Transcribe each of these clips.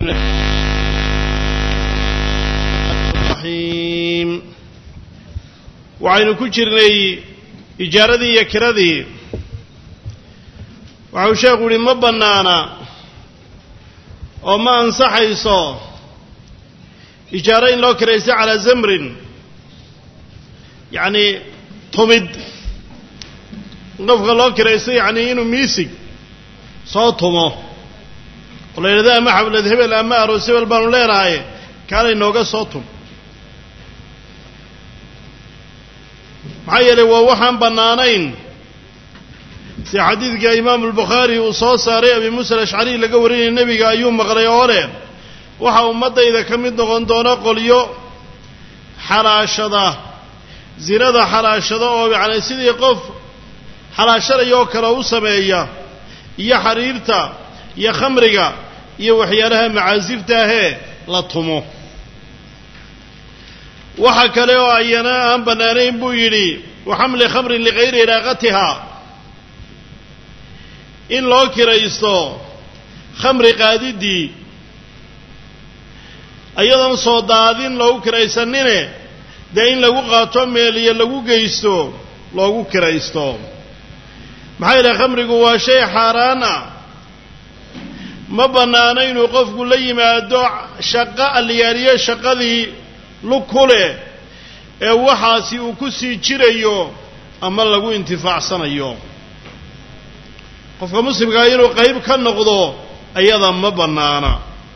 raxiim waxaynu ku jirnay ijaaradii iyo kiradii waxau sheekhu uhi ma bannaana oo ma ansaxayso ijaaro in loo kiraysto calaa zamrin yacni tumid qofka loo kiraysto yacni inuu miisig soo tumo oo la yidhahdo ama xablad hebel ama aroos hebel baanu leenahay kaanay nooga soo tum maxaa yeelay waa waxaan bannaanayn sida xadiidka imaamu albukhaari uu soo saaray abi muusa alashcari laga warinaya nebiga ayuu maqlay oo leh waxaa ummaddayda ka mid noqon doona qolyo xalaashada zinada xalaashada oo yacni sidii qof xalaashanayoo kale u sameeya iyo xariirta iyo khamriga iyo waxyaalaha macaasifta ahee la tumo waxa kale oo ayana aan bannaanayn buu yidhi wa xamli khamrin ligayri iraaqatiha in loo kiraysto khamri qaadiddii iyadoon soo daadin loogu kiraysanine dee in lagu qaato meeliyo lagu geysto loogu kiraysto maxaa yidhaha khamrigu waa shay xaaraan ah ma bannaano inuu qofku la yimaado shaqo alliyaaliyo shaqadii lug ku leh ee waxaasi uu ku sii jirayo ama lagu intifaacsanayo qofka muslimkaa inuu qayb ka noqdo ayada ma bannaana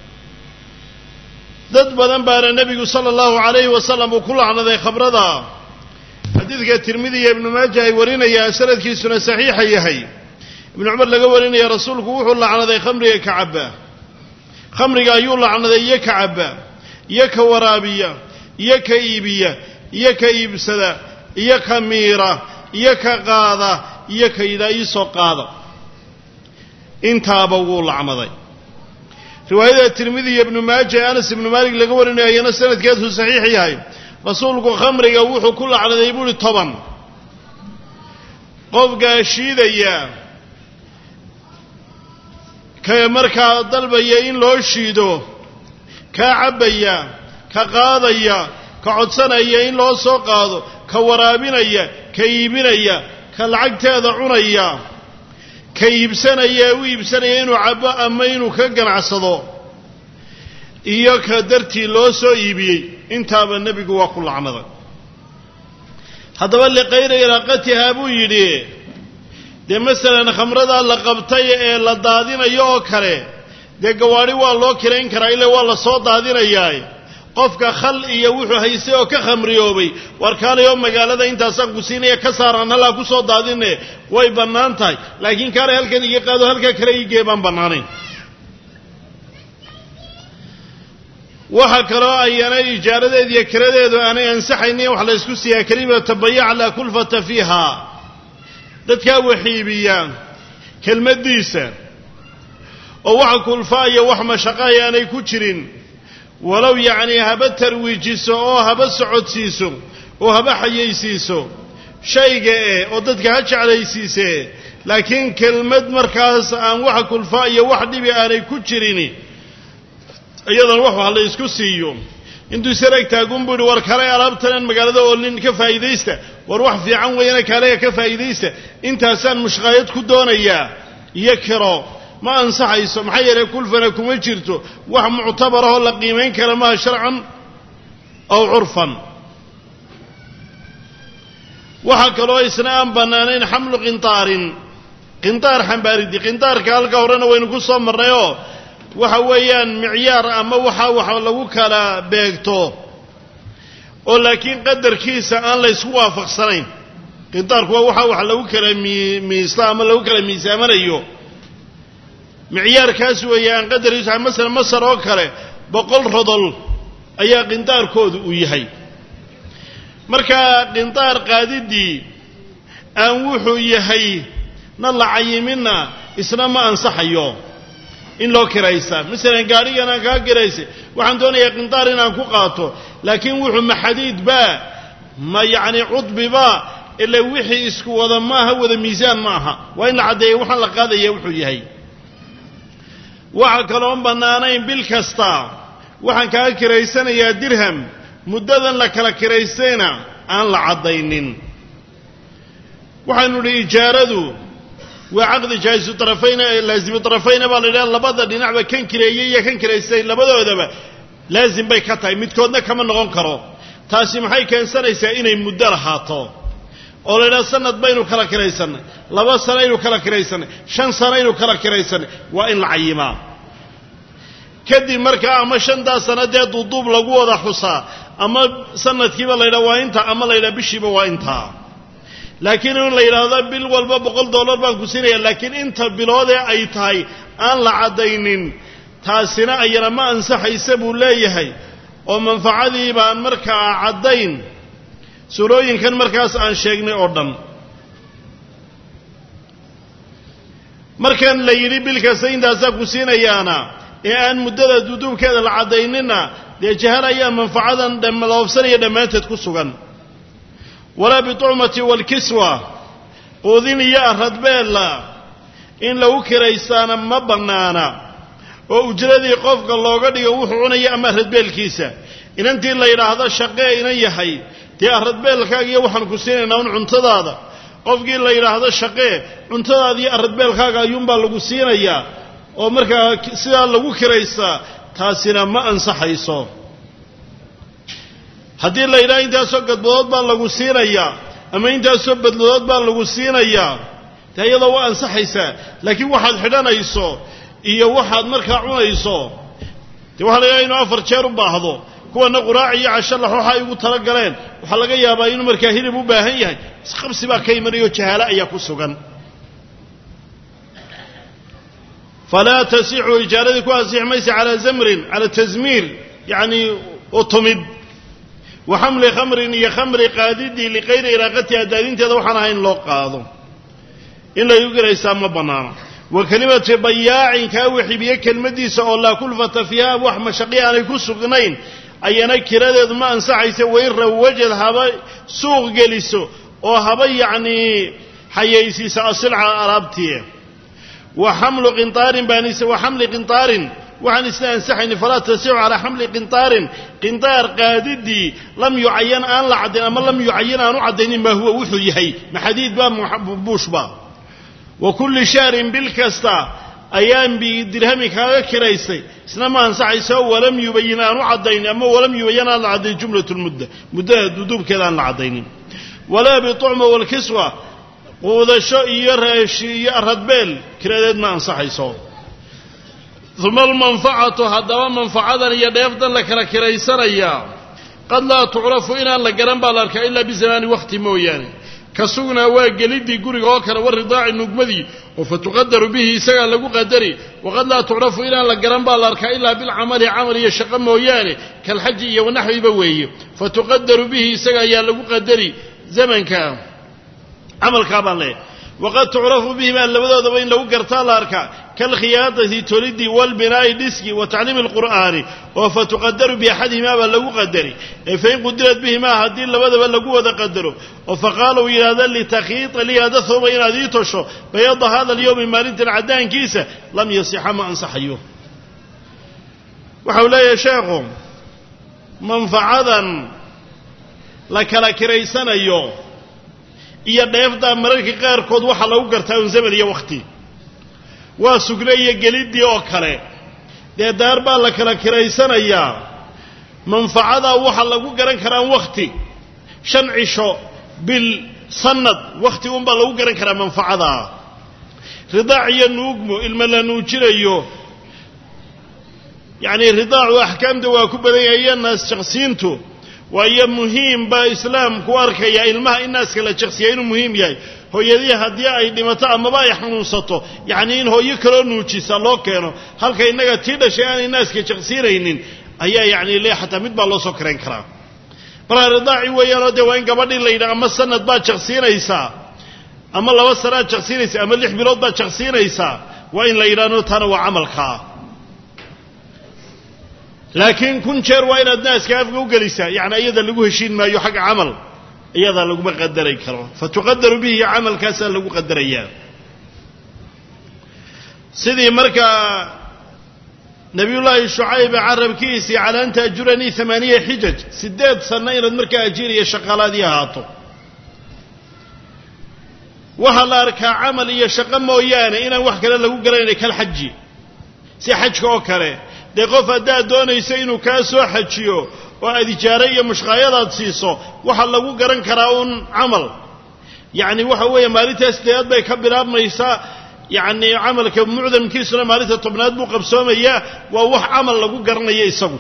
dad badan baana nebigu sala allahu calayhi wasalam uu ku lacnaday khamrada xadiidka tirmidi iyo ibnu maaja ay warinayaan sanadkiisuna saxiixa yahay ibnu cumar laga warinaya rasuulku wuxuu lacnaday khamriga ka cabba khamriga ayuu lacnaday iyo ka cabba iyo ka waraabiya iyo ka iibiya iyo ka iibsada iyo ka miira iyo ka qaada iyo ka yidhaa iisoo qaada intaaba wuu lacnaday riwaayada tirmidi iyo ibnu maaja ee anas ibnu maalik laga warinayo ayana sanadkeedu saxiix yahay rasuulku khamriga wuxuu ku lacnaday buuhi toban qofkaa shiidaya ka markaa dalbaya in loo shiido kaa cabbaya ka qaadaya ka codsanaya in loo soo qaado ka waraabinaya ka iibinaya ka lacagteeda cunaya ka iibsanaya ee u iibsanaya inuu cabbo ama inuu ka ganacsado iyo ka dartii loo soo iibiyey intaaba nebigu waa ku lacnaday haddaba liqayri iraaqatihaa buu yidhi dee masalan khamradaa la qabtay ee la daadinayo oo kale dee gawaadhi waa loo kirayn karaa ila waa la soo daadinayaa qofka khal iyo wuxuu haystay oo ka khamriyoobay warkaanayoo magaalada intaasaan ku siinaya ka saaraan halaa ku soo daadine way bannaan tahay laakiin kaanay halkan iga qaado halkaa kale igee baan bannaanayn waxaa kaloo ayana ijaaradeed iyo kiradeedu aanay ansaxaynin wax la ysku siiyaa kalimata bayac laa kulfata fiiha dadkaa waxiibiya kelmaddiisa oo waxa kulfaa iyo wax mashaqahay aanay ku jirin walow yacnii haba tarwiijiso oo haba socodsiiso oo haba xayaysiiso shayga eh oo dadka ha jeclaysiise laakiin kelmad markaas aan waxa kulfaa iyo wax dhibi aanay ku jirin iyadan wax wax la isku siiyo intuu isarag taagun buu ihi war kale alaabtanan magaalada oolin ka faa'iidaysta war wax fiican weeyana kalega ka faa'iidaysta intaasaan mushqaayad ku doonayaa iyo kiro ma ansaxayso maxaa yeelay kulfana kuma jirto wax muctabarahoo la qiimayn kara maha sharcan aw curfan waxaa kaloo isna aan bannaanayn xamlu qintaarin qintaar xambaaridii qintaarka halka horena waynu ku soo marnay oo waxa weeyaan micyaar ama waxa wax lagu kala beegto oo laakiin qadarkiisa aan la ysku waafaqsanayn qintaarku waa waxa wax lagu kala miista ama lagu kala miisaamanayo micyaarkaas weeye aan qadarkiisa masalan masar oo kale boqol rodol ayaa qintaarkoodu uu yahay markaa qintaar qaadiddii aan wuxuu yahay na la cayiminna isna ma ansaxayo in loo kiraysaa masalan gaadhigan aan kaa kiraysay waxaan doonayaa qintaar inaan ku qaato laakiin wuxuu ma xadiid baa ma yacni cudbiba ila wixii isku wada maaha wada miisaan ma aha waa in la caddeeya waxaan la qaadaya wuxuu yahay waxa kaloon bannaanayn bil kasta waxaan kaa kiraysanayaa dirham muddadan la kala kiraystayna aan la caddaynin waxaanu idhi ijaaradu waa caqdi jaahisu tarafayna laasimu tarafayna baa la yidhaha labada dhinacba kan kireeyey iyo kan kiraystay labadoodaba laasim bay ka tahay midkoodna kama noqon karo taasi maxay keensanaysaa inay muddo lahaato oo la yidhaha sanad baynu kala kiraysannay laba sanaynu kala kiraysannay shan sanaynu kala kiraysannay waa in la cayimaa kadib markaa ama shantaa sana dee duuduub lagu wada xusaa ama sanadkiiba la yidhaha waa intaa ama la yidhaha bishiiba waa intaa laakiin in la yidhaahdo bil walba boqol dollar baan ku siinaya laakiin inta biloodee ay tahay aan la caddaynin taasina ayana ma ansaxaysa buu leeyahay oo manfacadii baan markaa caddayn surooyinkan markaas aan sheegnay oo dhan markan la yidhi bil kasta intaasaa ku siinayaana ee aan muddada duduubkeeda la caddaynina dee jahal ayaa manfacadan dhamaloobsanaya dhammaanteed ku sugan walaa bitucmati waalkiswa quudin iyo aradbeella in lagu kiraystaana ma bannaana oo ujradii qofka looga dhigo wuxuu cunaya ama aradbeelkiisa inantii la yidhaahdo shaqee inan yahay dee aradbeelkaaga iyo waxaan ku siinaynaa un cuntadaada qofkii la yidhaahdo shaqee cuntadaada iyo aradbeelkaaga ayuunbaa lagu siinayaa oo markaa sidaa lagu kiraystaa taasina ma ansaxayso haddii la yidhaha intaasoo gadbadood baa lagu siinayaa ama intaasoo badladood baa lagu siinayaa dee iyadoo waa ansaxaysaa laakiin waxaad xidhanayso iyo waxaad markaa cunayso dee waxaa la yidhaha inuu afar jeer u baahdo kuwana quraac iyo casho lax waxa ay ugu tala galeen waxaa laga yaabaa inuu markaa hilib u baahan yahay isqabsi baa ka imanaya oo jahaalo ayaa ku sugan falaa tasixu ijaaradii ku asixi maysa calaa zamrin cala tasmiir yacni utumid wa xamli khamrin iyo khamri qaadidii likayri iraaqatiha daadinteeda waxaan ahayn loo qaado in lagu giraysaa ma bannaano wa kelimati bayaacin kaa wixibiye kelmaddiisa oo laa kulfata fiiha wax mashaqi aanay ku sugnayn ayana kiradeedu ma ansaxaysa wain rawajad haba suuq geliso oo haba yacnii xayaysiisa asilca alaabtii wa xamlu qintaarin baanise wa xamli qintaarin waxaan isna ansaxayni falaa tasixu calaa xamli qintaarin qintaar qaadidii lam yucayan aan la caddayn ama lam yucayan aan u caddaynin maa huwa wuxuu yahay maxadiid baa buushba wa kulli shahrin bil kasta ayaan bidirhami kaaga kiraystay isna ma ansaxayso walam yubayin aan u caddaynin ama walam yubayan aan la caddayn jumlat lmudda muddada duduubkeeda aan la caddaynin walaa bitucma waalkiswa quudasho iyo reeshi iyo aradbeel kiradeed ma ansaxayso uma almanfacatu haddaba manfacadan iyo dheefdan la kala kiraysanayaa qad laa tucrafu inaan la garan baa la arkaa ilaa bizamaani wakhti mooyaane ka sugnaa waa gelidii guriga oo kale waridaaci nugmadii oo fa tuqadaru bihi isagaa lagu qadari waqad laa tucrafu inaan la garan baa la arkaa ilaa bilcamali camal iyo shaqo mooyaane kalxaji iyo wanaxwiba weeye fa tuqadaru bihi isaga ayaa lagu qadari zamanka camalkaa baan leeyahay waqad tucrafu bihimaa labadoodaba in lagu gartaa la arkaa kalkhiyaadati tolidii walbinaa'i dhiski wa tacliimi alqur'aani oo fa tuqadaru biaxadihimaa baa lagu qadari ee fain qudirat bihimaa haddii labadaba lagu wada qadaro oo faqaala uu yidhahda litakhiita lii hada thooba inaad ii tosho bayada hada alyowmi maalintan caddaankiisa lam yasixa ma ansaxayo waxau leeyahay sheekhu manfacadan la kala kiraysanayo iyo dheefdaa mararka qaarkood waxaa lagu gartaa un zaman iyo wakhti waa sugne iyo geliddii oo kale dee daar baa la kala kiraysanayaa manfacadaa waxaa lagu garan karaa wakhti shan cisho bil sanad wakhti unbaa lagu garan karaa manfacadaa ridaac iyo nuugmo ilma la nuujinayo yacni ridaacu axkaamta waa ku badan yahay iyo naas jaqsiintu waayo muhiim baa islaamku arkaya ilmaha in naaska la jaqsiya inuu muhiim yahay hooyadii haddii ay dhimato amaba ay xanuunsato yacnii in hooyo kaloo nuujisa loo keeno halka innaga tii dhashay aanay naaska jaqsiinaynin ayaa yacni le xataa mid baa loo soo karayn karaa markaa ridaaci weeyaanoo dee waa in gabadhii la yidhaha ama sanad baad jaqsiinaysaa ama laba sanaad jaqsiinaysaa ama lix bilood baad jaqsiinaysaa waa in la yidhahno taana waa camalkaa laakiin kun jeer waa inaad naaska afka u gelisaa yacni iyada lagu heshiin maayo xagga camal iyadaa laguma qadaray karo fa tuqadaru bihi camalkaasaa lagu qadarayaa sidii markaa nabiyullaahi shucayb carabkiisii calaa anta ajuranii amaaniya xijaj siddeed sanno inaad markaa ajiiriya shaqaalaadii ahaato waxaa la arkaa camal iyo shaqo mooyaane inaan wax kale lagu garanayna kal xaji si xajka oo kale dee qof haddaad doonayso inuu kaa soo xajiyo oo aad ijaare iyo mushqaayadaad siiso waxaa lagu garan karaa uun camal yacni waxa weeye maalintaas deead bay ka bilaabmaysaa yacni camalka mucdamkiisuna maalinta tobnaad buu qabsoomayaa waa wax camal lagu garanaya isagu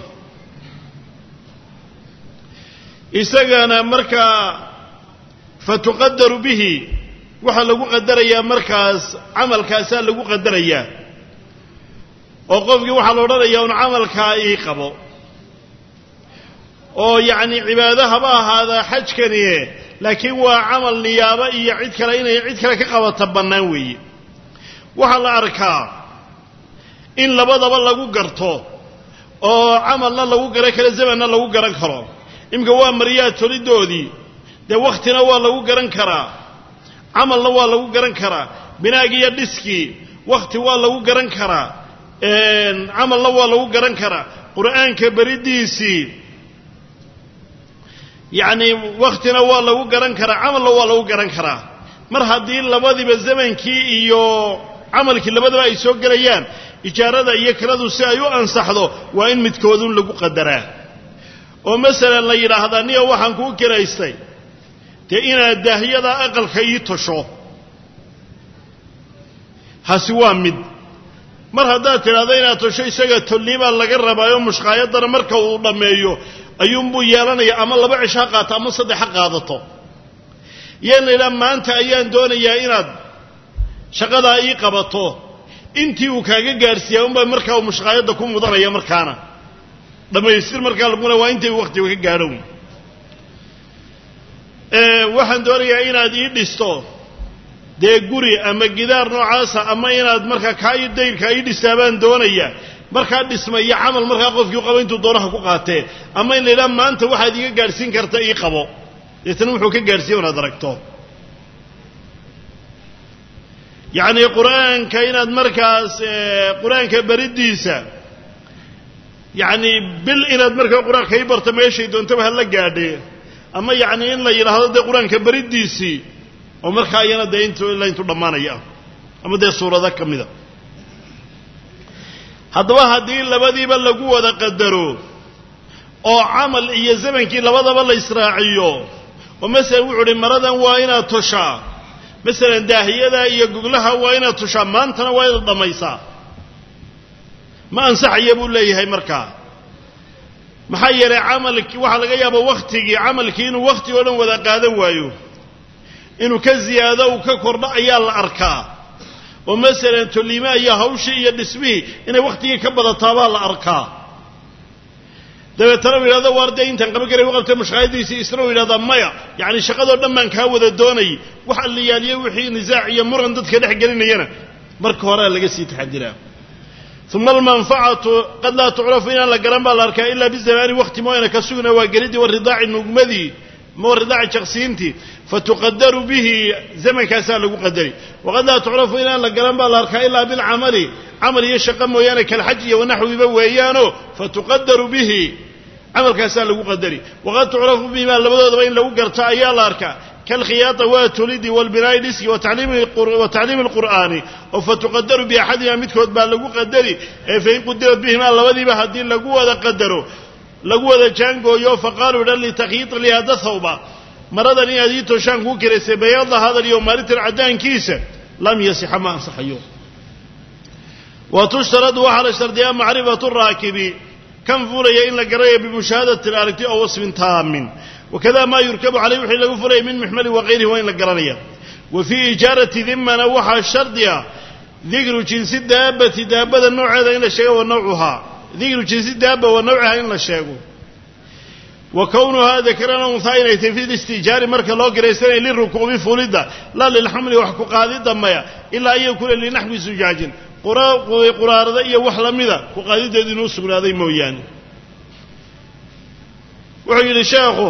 isagana markaa fatuqadaru bihi waxaa lagu qadarayaa markaas camalkaasaa lagu qadarayaa oo qofkii waxaa la odhanayaa un camalkaa ii qabo oo yacni cibaado haba ahaadaa xajkanie laakiin waa camal niyaabo iyo cid kale inay cid kale ka qabata bannaan weeye waxaa la arkaa in labadaba lagu garto oo camalna lagu garan karo zamanna lagu garan karo iminka waa maryaa tolidoodii dee wakhtina waa lagu garan karaa camalna waa lagu garan karaa binaagii iyo dhiskii wakhti waa lagu garan karaa camalna waa lagu garan karaa qur'aanka beridiisii yacni wakhtina waa lagu garan karaa camalna waa lagu garan karaa mar haddii labadiiba zamankii iyo camalkii labadaba ay soo gelayaan ijaarada iyo kiradu si ay u ansaxdo waa in midkoodun lagu qadaraa oo masalan la yidhaahdaa niyo waxaan kuu kiraystay dee inaad daahyada aqalka ii tosho hasi waa mid mar haddaad tidhahdo inaad tosho isaga tolniibaa laga rabaayo mushqaayadana marka uu dhammeeyo ayuunbuu yeelanaya ama laba cisho ha qaato ama saddex ha qaadato yaan la yidhaha maanta ayaan doonayaa inaad shaqadaa ii qabato intii uu kaaga gaarsiiyaa unbaa markaa uu mushqaayadda ku mudanaya markaana dhammaystir markaa laguna waa intay wakhtiga ka gaadho waxaan doonayaa inaad ii dhisto dee guri ama gidaar noocaasa ama inaad markaa kaa ii dayrkaa ii dhistaa baan doonayaa markaa dhisma iyo camal markaa qofkii u qabo intuu doonaha ku qaatee ama in la yidhaha maanta waxaad iiga gaadhsiin karta ii qabo deetana wuxuu ka gaadhsiiya inaad aragto yacni qur-aanka inaad markaas qur-aanka beridiisa yacni bil inaad markaa qur-aanka ii barto meeshay doontaba hala gaadhee ama yacni in la yidhaahdo dee qur-aanka beridiisii oo markaa iyana dee int ilaa intuu dhammaanaya ama dee suurado ka mida haddaba haddii labadiiba lagu wada qadaro oo camal iyo zamankii labadaba la israaciyo oo masalan wuxu uhi maradan waa inaad toshaa masalan daahiyada iyo goglaha waa inaad toshaa maantana waa inaad dhammaysaa ma ansaxaya buu leeyahay markaa maxaa yeelay camalkii waxaa laga yaabaa wakhtigii camalkii inuu wakhti oo dhan wada qaadan waayo inuu ka ziyaado uu ka kordho ayaa la arkaa oo masalan tolliimaha iyo hawshii iyo dhismihii inay wakhtigii ka badataabaa la arkaa dabeetana u yidhahdo waar dee intaan qaban karay u qabtay mushqaayadiisii isna uu yidhahdaa maya yacni shaqadoo dhan baan kaa wada doonayay wax alliyaaliyo wixii nisaac iyo muran dadka dhex gelinayana marka horea laga sii taxadiraa uma almanfacatu qad laa tucrafu inaan la garan baa la arkaa ilaa bizamaani wakti mooyana ka sugna waa gelidii waridaaci nugmadii ma waridaaci jaqsiintii fatuqadaru bihi zamankaasaa lagu qadari waqad laa tucrafu inaan la garan baa la arkaa ilaa bilcamali camal iyo shaqo mooyaane kalxaj iyo wanaxwiba weeyaano fatuqadaru bihi camalkaasaa lagu qadari waqad tucrafu bihimaa labadoodaba in lagu garto ayaa la arkaa kalkhiyaata waa tulidi walbinaa'i dhiski wa tacliimi alqur'aani oo fatuqadaru biaxadima midkood baa lagu qadari ee fain qudirat bihimaa labadiiba haddii lagu wada qadaro lagu wada jaangooyo faqaaluu dhan litakyiita lihaada thawba maradan inaad ii toshaan kuu kiraysay bayaada hadal iyo maalintan caddaankiisa lam yasixa ma ansaxayo wa tushtaradu waxaa la shardiyaa macrifatu raakibi kan fuulaya in la garanayo bimushaahadatin aragti oo wasfin taamin wakada maa yurkabu caleyh wixii lagu fulaya min muxmali wakayrihi waa in la garanaya wa fii ijaarati dimana waxaa shardiga dikru jinsi daabati daabada nooceeda in la sheego wa nawcuhaa dikru jinsi daaba wa nawcihaa in la sheego wa kownuhaa dakaran unhaa inay tahy fi listijaari marka loo garaysanaya lirukuubi fulidda laa lilxamli wax ku qaadidda maya ilaa an yakuuna linaxwi sujaajin quraarada iyo wax lamida ku qaadideedu inuu sugnaaday mooyaane wuxuu yidhi sheekhu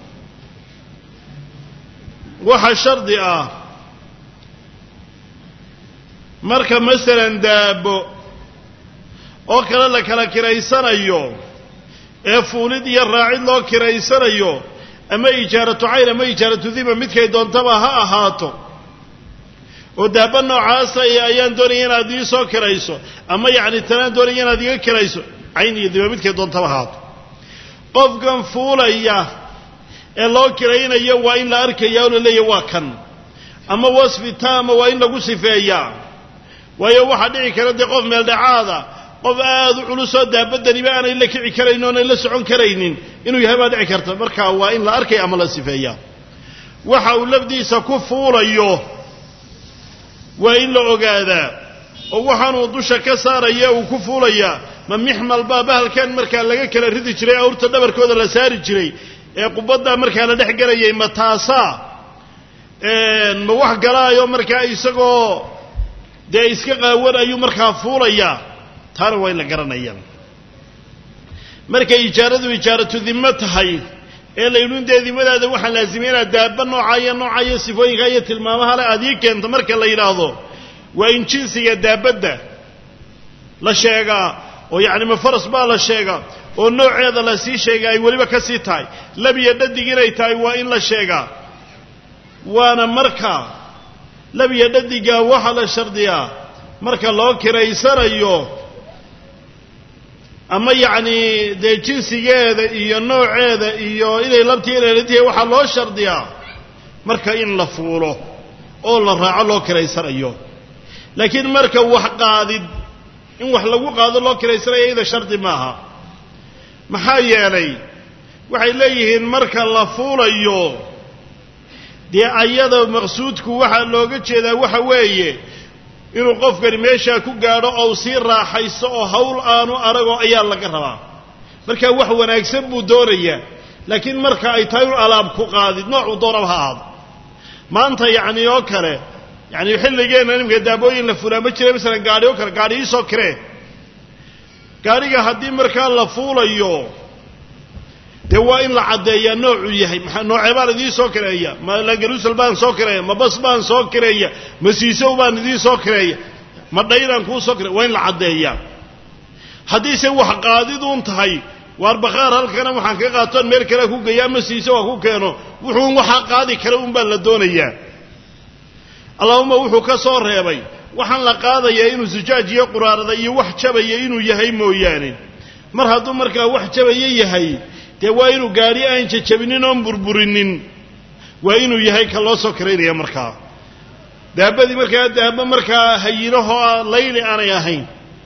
waxa shardi ah marka masalan daabo oo kale la kala kiraysanayo ee fuulid iyo raacid loo kiraysanayo ama ijaaratu cayn ama ijaaratu dima midkay doontaba ha ahaato oo daaba noocaasa ayaan doonaya inaad ii soo kirayso ama yacni tanaan doonaya inaad iga kirayso cayn iyo dima midkay doontaba ahaato qofkan fuulaya ee loo kiraynayo waa in la arkaya oo la leeyahy waa kan ama wasfi taama waa in lagu sifeeyaa waayo waxaa dhici kara dee qof meeldhacaada qof aada u culusoo daabadaniba aanay la kici karayn oonay la socon karaynin inuu yahay baa dhici karta marka waa in la arkaya ama la sifeeyaa waxa uu lafdiisa ku fuulayo waa in la ogaadaa oo waxaanuu dusha ka saaraya uu ku fuulayaa ma mixmal baa bahalkan markaa laga kala ridi jiray awrta dhabarkooda la saari jiray ee qubaddaa markaa la dhex gelayay ma taasaa ma wax galaayo markaa isagoo dee iska qaawan ayuu markaa fuulayaa taana waa in la garanaya markay ijaaradu ijaaratu dimo tahay ee la yidhi dee dimadaada waxaa laazimay inaad daaba nooca iyo nooca iyo sifooyinka iyo tilmaamaha le aad ii keento marka la yidhaahdo waa in jinsiga daabadda la sheegaa oo yacni ma faras baa la sheegaa oo nooceeda la sii sheega ay weliba ka sii tahay labiyo dhadig inay tahay waa in la sheegaa waana marka labiyo dhadiga waxaa la shardiyaa marka loo kiraysanayo ama yacni dee jinsigeeda iyo nooceeda iyo inay labtii inayladtihay waxaa loo shardiyaa marka in la fuulo oo la raaco loo kiraysanayo laakiin marka wax qaadid in wax lagu qaado loo kiraysanayo iyada shardi maaha maxaa yeelay waxay leeyihiin marka la fuulayo dee ayada maqsuudku waxaa looga jeedaa waxa weeye inuu qofkani meeshaa ku gaadho oo sii raaxaysto oo hawl aanu arago ayaa laga rabaa marka wax wanaagsan buu doonayaa laakiin marka ay tahay inu alaab ku qaadid noocuu doonaba ha ahaado maanta yacni oo kale yacni xilligeenna nimka daabooyin la fulaa ma jira masalan gaadhi oo kale gaadhi iisoo kiree gaadhiga haddii markaa la fuulayo dee waa in la caddeeyaa noocuu yahay maa noocee baan idiin soo kireeya ma langaruusal baan soo kireeya ma bas baan soo kireeya ma siisow baan idiin soo kireeya ma dhayraan kuu soo kireeya waa in la caddeeyaa haddiise wax qaadiduun tahay waar bakhaar halkana waxaan ka qaatoon meel kale ku geeya ama siiso waa ku keeno wuxuun waxaa qaadi kara un baa la doonayaa allahuma wuxuu ka soo reebay waxaan la qaadayaa inuu sujaaj iyo quraarada iyo wax jabaya inuu yahay mooyaane mar hadduu markaa wax jabaya yahay dee waa inuu gaadhi aan jajabinin oon burburinin waa inuu yahay ka loo soo karaynaya markaa daabadii markaa daaba markaa hayinahoo layli aanay ahayn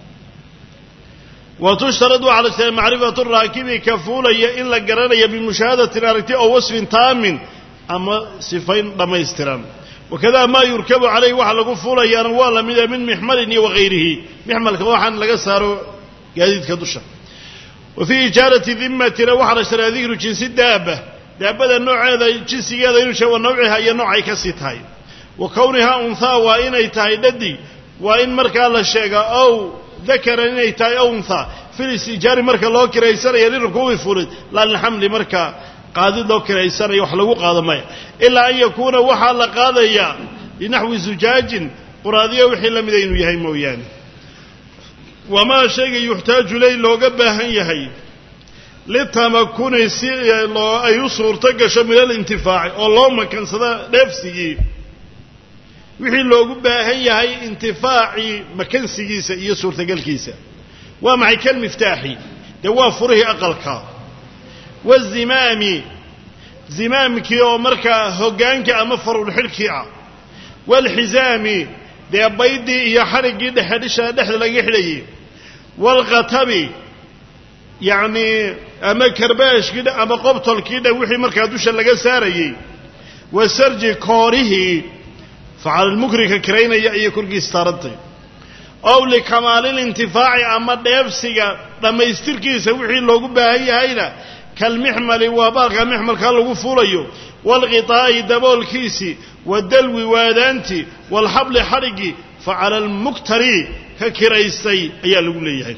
wa tushtaradu cala sala macrifatu raakibi ka fuulaya in la garanaya bimushaahadatin aragti oo wasfin taamin ama sifayn dhammaystiran wakada maa yurkabu calayh waxa lagu fuulayaana waa la mida min mixmalin iyo wakayrihi mixmalka waxaan laga saaro gaadiidka dusha wa fii ijaarati dimatina waxaa la sharaa dikru jinsi daaba daabada nooceeda jinsigeeda inuu sheeg wa nawciha iyo noocay ka sii tahay wa kownihaa unthaa waa inay tahay dhadig waa in markaa la sheegaa ow dakaran inay tahay ow unthaa filistijaari marka loo kiraysanaya lirkuubi fulid laa lilxamli marka qaadid loo kiraysanayo wax lagu qaado maya ilaa an yakuuna waxaa la qaadayaa binaxwi zujaajin quraadiyo wixii la mida inuu yahay mooyaane wamaa shayga yuxtaaju ley looga baahan yahay litamakuni si loo ay u suurto gasho min alintifaaci oo loo makansada dheefsigii wixii loogu baahan yahay intifaacii makansigiisa iyo suurtagalkiisa waa maxay kalmiftaaxi dee waa furihii aqalka wazimaami zimaamkii oo markaa hoggaanka ama farulxidhkii ah waalxisaami dee baydii iyo xadhiggii dhexedhisha dhexda laga xidhayay waalkhatabi yacnii ama karbaashkii dha ama qobtolkii dha wixii markaa dusha laga saarayey wasarji koorihii facalilmukrika kiraynaya iyo korkiis taarantay ow likamaalintintifaaci ama dheebsiga dhammaystirkiisa wixii loogu baahan yahayna kalmixmali waa baalka mixmalkaa lagu fuulayo waalqitaa'i daboolkiisii wadalwi waadaantii waalxabli xadhiggii fa cala almuktari ka kiraystay ayaa lagu leeyahay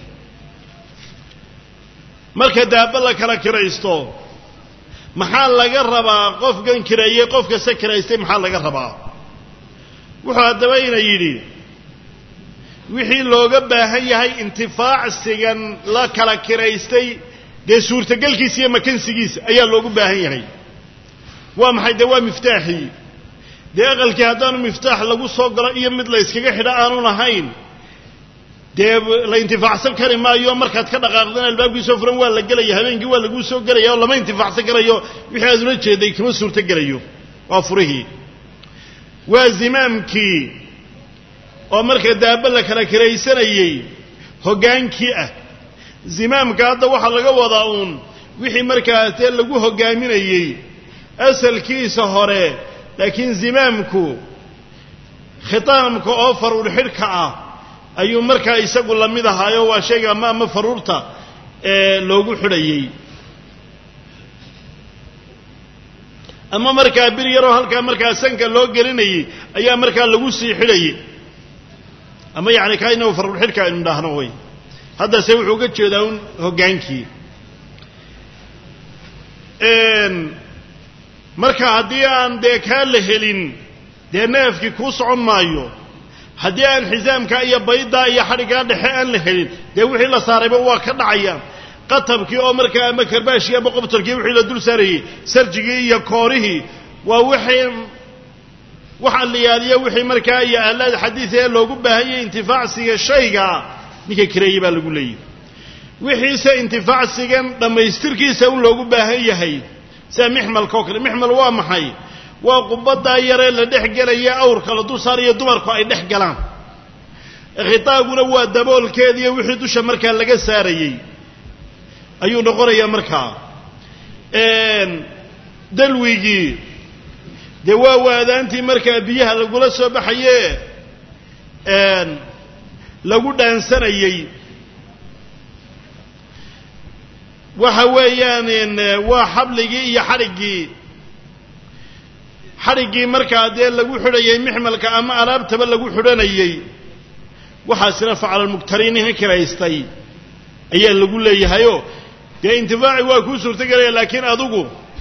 marka daaba la kala kiraysto maxaa laga rabaa qofkan kireeyey qof kasta kiraystay maxaa laga rabaa wuxuu haddaba ina yidhi wixii looga baahan yahay intifaacsigan la kala kiraystay dee suurtagelkiisa iyo makansigiisa ayaa loogu baahan yahay waa maxay dee waa miftaaxii dee aqalkii haddaanu miftaax lagu soo galo iyo mid la yskaga xidho aanu lahayn dee la intifaacsan kari maayo markaad ka dhaqaaqdana albaabkiisoo furan waa la gelaya habeenkii waa laguu soo gelaya oo lama intifaacsan karayo wixii aad ula jeeday kama suurto gelayo waa furihii waa zimaamkii oo marka daaba la kala kiraysanayey hoggaankii ah zimaamka hadda waxaa laga wadaa uun wixii markaa dee lagu hoggaaminayey asalkiisa hore laakiin zimaamku khitaamka oo faruur xidhka ah ayuu markaa isagu la mid ahaayo waa shayga ama ama faruurta ee loogu xidhayey ama markaa bir yaroo halkaa markaa sanka loo gelinayey ayaa markaa lagu sii xidhayey ama yacni kaa inagu faruur xidhka aynu idhaahno way haddase wuxuu uga jeedaa un hoggaankii marka haddii aan dee kaa la helin dee neefkii kuu socon maayo haddii aan xisaamkaa iyo baydaa iyo xadhiggaa dhexe aan la helin dee wixii la saarayba waa ka dhacayaan qatabkii oo markaa ama karbaashkii ama qobtalkii wixii la dul saarayey sarjigii iyo koorihii waa wixii wax alliyaaliyo wixii markaa iyo ahlaad xadiida ee loogu baahanyay intifaacsiga shayga ninka kireeye baa lagu leeyahy wixiise intifaacsigan dhammaystirkiisa un loogu baahan yahay sida mixmalka oo kale mixmal waa maxay waa qubaddaa yaree la dhex gelaya awrka la dul saarayo dumarku ay dhex galaan khitaaguna waa daboolkeediiyo wixii dusha markaa laga saarayey ayuu noqonayaa markaa dalwigii dee waa waadaantii markaa biyaha lagula soo baxaye lagu dhaansanayey waxa weeyaan waa xabligii iyo xadhiggii xadhiggii markaa dee lagu xidhayay mixmalka ama alaabtaba lagu xidhanayey waxaasina faclalmuktariiniha kiraystay ayaa lagu leeyahayoo dee intifaaci waa kuu suurtogelaya laakiin adigu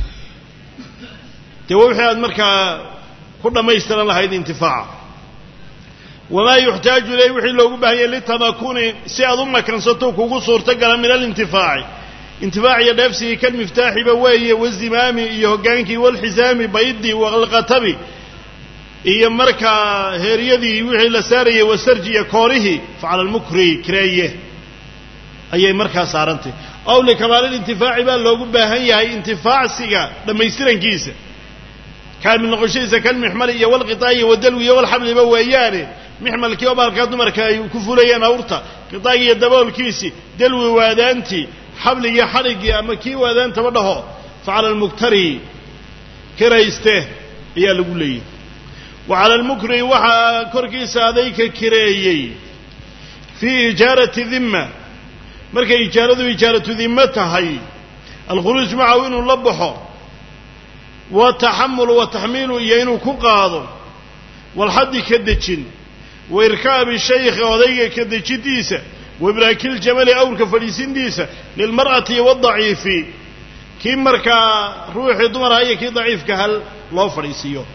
dee waa wixii aad markaa ku dhammaystiran lahayd intifaaca wamaa yuxtaaju ilayh wixii loogu baahanyay litamakuni si aad u makansato kugu suurtogala min alintifaaci intifaac iyo dheefsigii kan miftaaxiba weeye wazimaami iyo hoggaankii walxisaami baydii walqatabi iyo markaa heeryadii wixii la saarayay wasarji iyo koorihii facala lmukri kireeye ayay markaa saarantay ow likamaalilintifaaci baa loogu baahan yahay intifaacsiga dhammaystirankiisa kaamil noqoshadiisa kan mixmali iyo walqitaayi wadalwi iyo walxabliba weeyaane mixmalkii oo baalkaa dumarka ay ku fulayeen awrta qitaagii iyo daboolkiisii dalwi waadaantii xabligii xadhiggii ama kii waadaantaba dhaho facala almuktari kirayste ayaa lagu leeyahy wa cala almukri waxaa korkiisa adayka kireeyey fii ijaarati dimma markay ijaaradu ijaaratu dimmo tahay alkhuruuj macahu inuu la baxo wataxamulu wataxmiilu iyo inuu ku qaado walxaddi ka dejin wa irkaabi shaykhi odayga ka dejintiisa wa ibraakiljamali awrka fadhiisintiisa lilmar'ati wadaciifi kii markaa ruuxii dumarha iyo kii daciifka hal loo fadhiisiiyo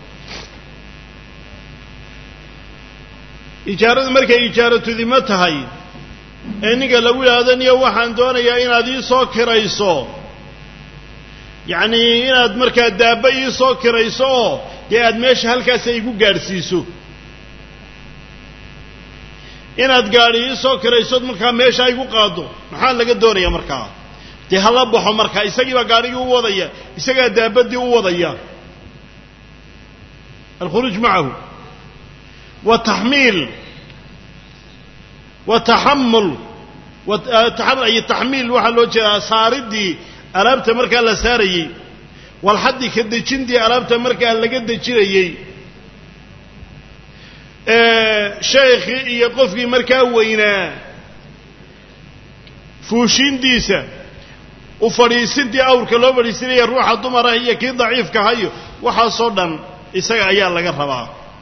ijaaradu markay ijaaratu dimo tahay ee ninka lagu yidhaahdo niyo waxaan doonayaa inaad ii soo kirayso yacnii inaad markaa daabba ii soo kirayso oo dee aad meesha halkaasa igu gaadhsiiso inaad gaadhi ii soo kiraysood markaa meesha igu qaaddo maxaa laga doonaya markaa dee hala baxo markaa isagii baa gaadhigii u wadaya isagaa daabaddii u wadaya alkhuruuj macahu wa taxmiil wa taxamul iyo taxmiil waxaa loo jeedaa saaridii alaabta markaa la saarayey walxaddi ka dejintii alaabta markaa laga dejinayey sheekhii iyo qofkii markaa weynaa fuushiintiisa u fadhiisintii awrka loo fadhiisinaya ruuxa dumarah iyo kii daciifka hayo waxaasoo dhan isaga ayaa laga rabaa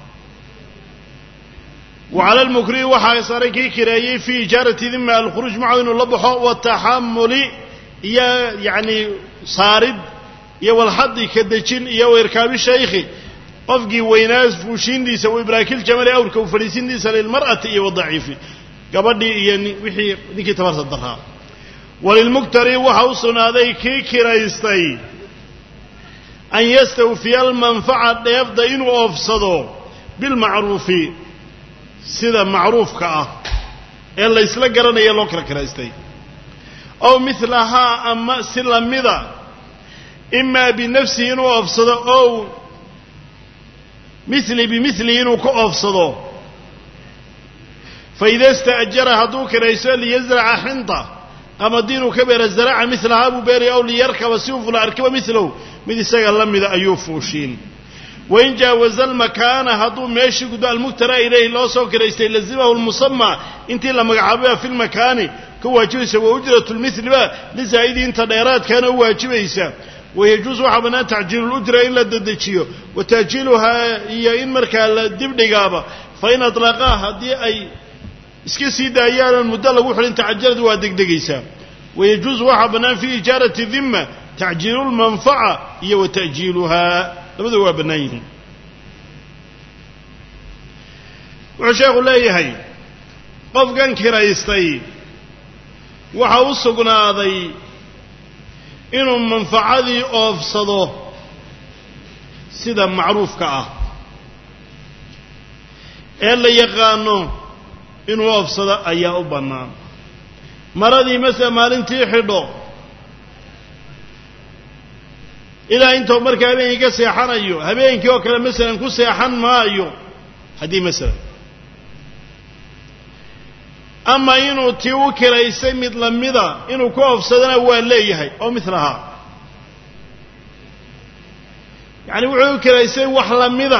wa cala almukrii waxaa saaray kii kireeyey fii ijaarati dima alkhuruuj macahu inuu la baxo wataxamuli iyo yacni saarid iyo walxaddi ka dejin iyo wairkaabi shaykhi qofkii weynaa fuushiintiisa wa ibraakil jamali awrka u fadhiisintiisa lilmar'ati iyo wadaciifi gabadhii iyo wixii ninkii tabarta daraa walilmuktari waxa u sugnaaday kii kiraystay an yastawfiya almanfaca dheefda inuu oofsado bilmacruufi sida macruufka ah ee laysla garanaya loo kala kiraystay ow milahaa ama si lamida imaa binafsihi inuu oofsado ow mili bimilihi inuu ka oofsado faida ista'jara hadduu kiraysto liyasraca xinta qamadi inuu ka beera zaraca milahaa buu beeraya ow liyarkaba si uu fula arkiba milahu mid isaga la mida ayuu fuushiin wain jaawaza almakaana hadduu meeshii gudbo almuktara ilayhi loo soo kiraystay lazimahu lmusamaa intii la magacaabaya fi lmakaani ka waajibaysa wa ujratu lmiliba lizaa'idii inta dheeraadkaana u waajibaysa wayajuusu waxaa bannaan tacjiilu lujra in la dedejiyo wa taajiiluhaa iyo in markaa la dibdhigaaba fain aطlaqaa haddii ay iska sii daayaanan muddo lagu xidhin tacajalad waa degdegaysaa wayajuusu waxaa bannaan fii ijaarati dimma tacjiilu lmanfaca iyo wa ta'jiiluhaa labadu waa bannaan yihiin wuxuu sheekhu leeyahay qofkan kiraystay waxa u sugnaaday inuu manfacadii oofsado sida macruufka ah ee la yaqaano inuu oofsado ayaa u bannaan maradii masala maalintii xidho ilaa intuu markaa habeenkii ka seexanayo habeenkii oo kale masalan ku seexan maayo haddii masalan ama inuu tii u kiraysay mid lamida inuu ku oofsadana waa leeyahay oo milahaa yacani wuxuu u kiraysay wax lamida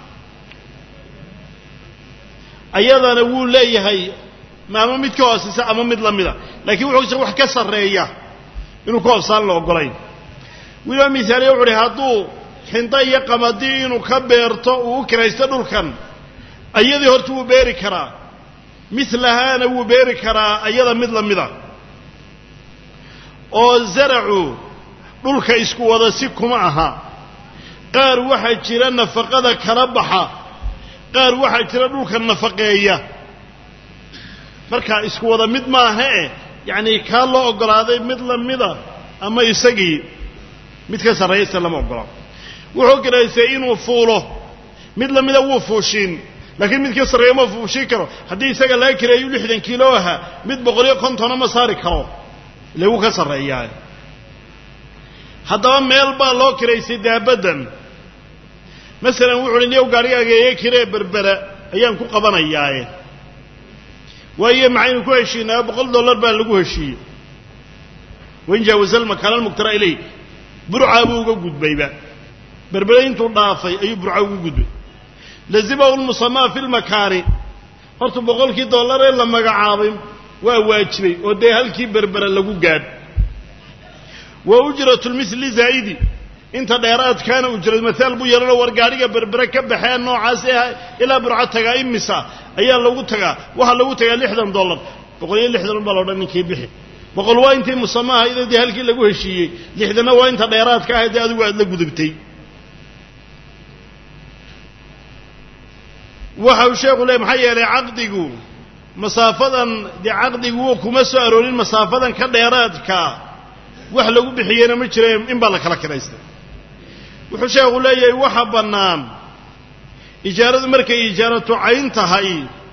ayadana wuu leeyahay ama mid ka hooseysa ama mid lamida laakiin wuxuu wax ka sarreeya inuu ku oofsaan la ogolayn wiliba misaaliya wuxu uhi hadduu xinda iyo qamadi inuu ka beerto uu u kiraysto dhulkan ayadii horta wuu beeri karaa milahaana wuu beeri karaa ayada mid lamida oo zaracu dhulka isku wada si kuma aha qaar waxaa jira nafaqada kala baxa qaar waxaa jira dhulka nafaqeeya markaa isku wada mid maaha eh yacanii kaa loo oggolaaday mid lamida ama isagii mid ka sarreeyayse lama oggola wuxuu kiraystay inuu fuulo mid lamida wuu fuushiin laakiin mid ka sarreeya ma fuushin karo haddii isaga laga kireeyo lixdan kiilo ahaa mid boqoliyo kontona ma saari karo ile wuu ka sarreeyaa haddaba meel baa loo kiraystay daabaddan masalan wuxu uhi niyow gaarigaaga iga kiree berbera ayaan ku qabanayaaye waayo maxaynu ku heshiinaa boqol dollar baa lagu heshiiyey wain jaawaza almakaana almuktara ilayh burcaa buu uga gudbayba berbere intuu dhaafay ayuu burca ugu gudbay lazimahu lmusamaa fi lmakaani horta boqolkii dollar ee la magacaabay waa waajibay oo dee halkii berbera lagu gaadh wa ujratu lmili zaa'idi inta dheeraadkaana ujrad maaal buu yeelano war gaadhiga berbere ka baxee noocaas ah ilaa burco tagaa imisa ayaa lagu tagaa waxaa lagu tagaa lixdan dollar boqol iyo lixdan baa loodhan ninkii bixi boqol waa intii musamaha ida dee halkii lagu heshiiyey lixdanna waa inta dheeraadka ah dee adigu aad la gudubtay waxa uu sheekhu leey maxaa yeelay caqdigu masaafadan dee caqdigu kuma soo aroorin masaafadan ka dheeraadka wax lagu bixiyeyna ma jira in baa la kala kiraystay wuxuu sheekhu leeyahay waxa bannaan ijaaradu markay ijaaratu cayn tahay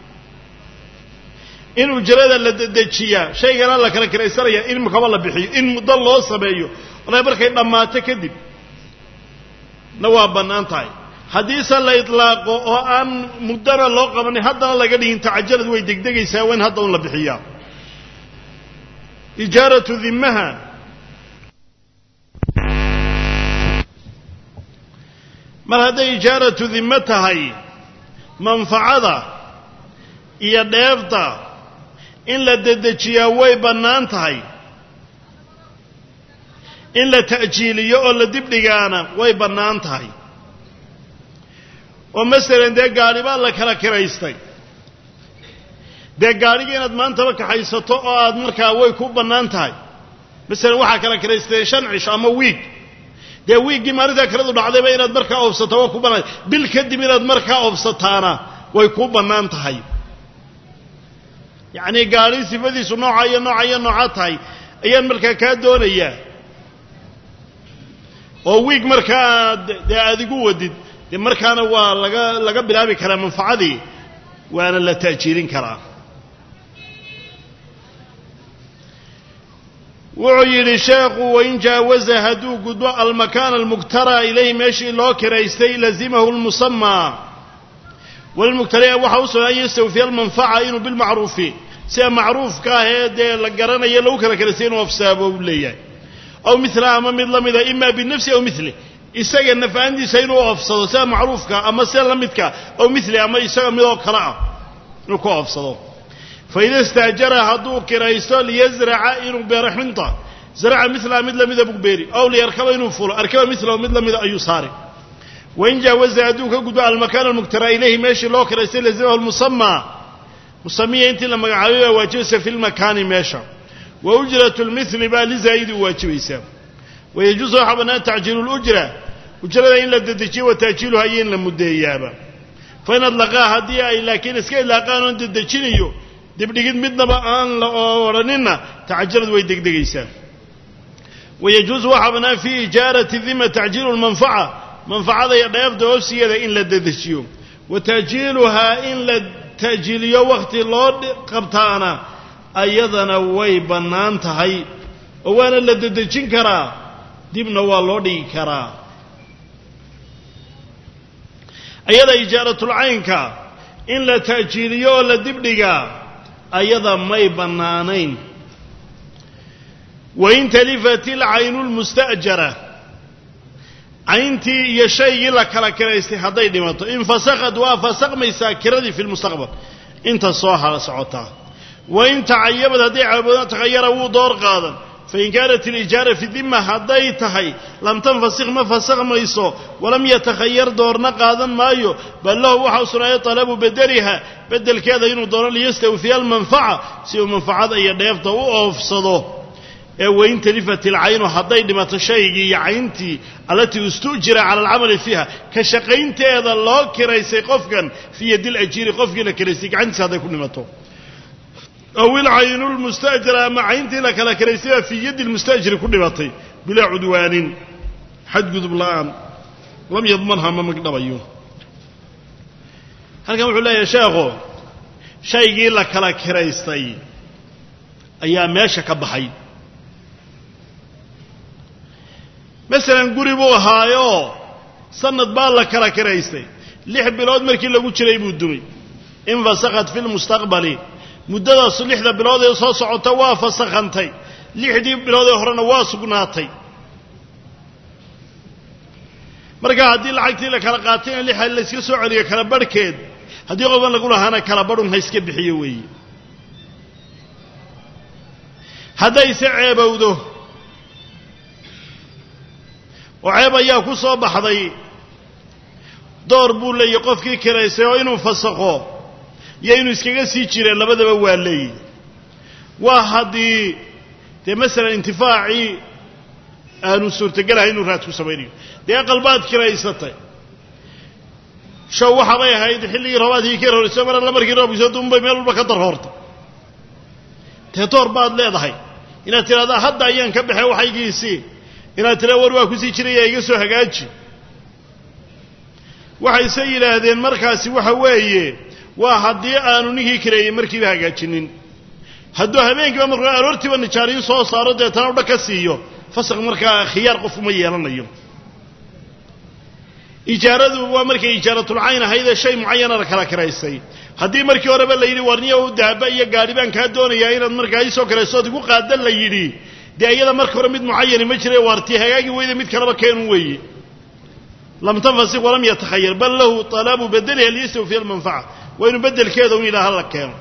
in ujrada la dedejiyaa shaygana la kala kiraysanaya in kaba la bixiyo in muddo loo sameeyo ona markay dhammaato kadib na waa bannaan tahay haddiise la idlaaqo oo aan muddana loo qabanin haddana laga dhigin tacajalad way degdegaysaa waa in hadda un la bixiyaa ijaaratu dimaha mar hadday ijaaratu dimo tahay manfacada iyo dheefta in la dedejiyaa way bannaan tahay in la ta'jiiliyo oo la dibdhigaana way bannaan tahay oo masalan dee gaadhi baa la kala kiraystay dee gaadhigii inaad maantaba kaxaysato oo aad markaa way ku bannaan tahay masalan waxaa kala kiraystay shan cisho ama wiig dee wiiggii maalintaa kaladu dhacdayba inaad markaa oobsato waa ku bannaan bil kadib inaad markaa oobsataana way ku bannaan tahay yacnii gaadhi sifadiisu nooca iyo nooca iyo nooca tahay ayaan markaa kaa doonayaa oo wiig markaa dee aad igu wadid dee markaana waa laga laga bilaabi karaa manfacadii waana la ta'jiirin karaa wuxuu yidhi sheekhu wain jaawaza hadduu gudbo almakaana almuktara ilayhi meeshii loo kiraystay lazimahu lmusamaa walilmugtari'a waxa u sugan an yastawfiya almanfaca inuu bilmacruufi sida macruufka ah ee dee la garanayo lagu kala kiraystay inuu afsaabo u leeyahay aw milaha ama mid la mida ima binafsi aw mili isaga nafaantiisa inuu oofsado sida macruufka ama sida la midka aw mili ama isaga midoo kale ah inuu ku oofsado faida istaajara hadduu kiraysto liyasraca inuu beero xinta zaraca milaha mid lamida buu beeri aw liyarkaba inuu fulo arkaba milahu mid lamida ayuu saari wain jaawaza hadduu ka gudbo almakaan almuktara ilayhi meeshii loo kiraystay lazimahu lmusamaa musamiya intii la magacaabay baa waajibaysa fi lmakaani meesha wa ujrat lmili baa lizaa'idi u waajibaysaa wayajuusu waxaa bannaan tacjiilu lujra ujrada in la dedejiyo wa taajiiluha iyo in la muddeeyaaba fain adlaqaa haddii ay laakiin iska ilaaqaan oon dedejinayo dibdhigid midnaba aan la odhaninna tacajalad way degdegaysaa wayajuusu waxaa bannaan fii ijaarati dima tacjiilu lmanfaca manfacada iyo dheefda hoosigeeda in la dedejiyo wa taajiiluhaa in la ta'jiiliyo wakhti loo qabtaana ayadana way bannaan tahay oo waana la dedejin karaa dibna waa loo dhigi karaa ayada ijaaratulcaynka in la ta'jiiliyo oo la dibdhigaa ayada may bannaanayn wain talifat ilcaynu lmusta'jara cayntii iyo shaygii la kala kiraystay hadday dhimato infasakad waa fasakmaysaa kiradii fi lmustaqbal inta soo hala socotaa wain tacayabad hadday caaboodan takhayara wuu door qaadan fain kaanat alijaara fi dima hadday tahay lam tanfasik ma fasakmayso walam yatakhayar doorna qaadan maayo bal lahu waxa u sugnaayay talabu bedeliha bedelkeeda inuu doono liyastawfiya almanfaca si uu manfacada iyo dheefta u oofsado ee wain talifat ilcaynu hadday dhimato shaygii iyo cayntii allatii istu'jira cala alcamali fiiha ka shaqaynteeda loo kiraysay qofkan fii yadi lajiiri qofkii la kiraystay gacantiisa hadday ku dhimato aw ilcaynu lmustajira ama cayntii la kala kiraystay baa fii yaddi lmustajiri ku dhimatay bilaa cudwaanin xadgudub la'aan lam yadmanha ma magdhabayo halkan wuxuu leeyahay sheekhu shaygii la kala kiraystay ayaa meesha ka baxay masalan guri buu ahaayoo sanad baa la kala kiraystay lix bilood markii lagu jiray buu dumay infasakhat fi lmustaqbali muddadaas lixda bilood ee soo socota waa fasakhantay lixdii bilood ee horena waa sugnaatay marka haddii lacagtii la kala qaatayna lixa layska soo celiyo kala barhkeed haddii qofan lagu lahaana kala barhun ha iska bixiyo weeye haddayse ceebowdo oo ceeb ayaa ku soo baxday door buu leeyahy qofkii kiraystay oo inuu fasakho iyo inuu iskaga sii jireen labadaba waa leeyihi waa haddii dee masalan intifaacii aanu suurtagelahay inuu raad ku samaynayo dee aqalbaad kiraysatay show waxaabay ahayd xilligii roobaadkii ka horrayso mar alla markii roobkiiso duunbay meel walba ka darhoortay dee door baad leedahay inaad tidhahdaa hadda ayaan ka baxay waxaygiisii inaad tidhahda war waa kusii jiraya iga soo hagaaji waxayse yidhaahdeen markaasi waxa weeye waa haddii aanu ninkii kireeyey markiiba hagaajinin hadduu habeenkiiba markuu aroortiiba nijaariyin soo saaro deetana udha ka siiyo fasaq markaa khiyaar qof uma yeelanayo ijaaradu waa markay ijaaratulcayn ahaydee shay mucayana la kala kiraysay haddii markii horeba la yidhi warniyo daaba iyo gaadhi baan kaa doonayaa inaad markaa iisoo kirayso ood igu qaadan la yidhi dee iyada marka hore mid mucayani ma jira waartii hagaagi weyda mid kaleba keenu weeye lam tanfasik walam yatakhayar bal lahu talabu bedeliha liyastawfiya almanfaca waa inuu bedelkeeda un yidhaha la keeno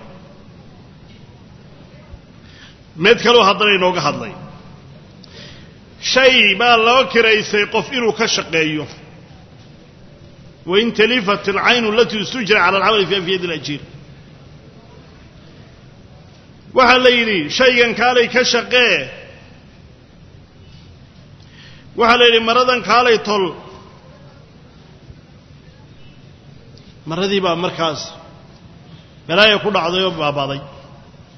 mid kaleu haddana inooga hadlay shay baa loo kiraysay qof inuu ka shaqeeyo wain talifat alcaynu alatii istujira cala alcamali fiha fi yadi alajiir waxaa la yidhi shaygan kaalay ka shaqee waxaa la yidhi maradan kaalay tol maradii baa markaas balaaya ku dhacday oo baabaday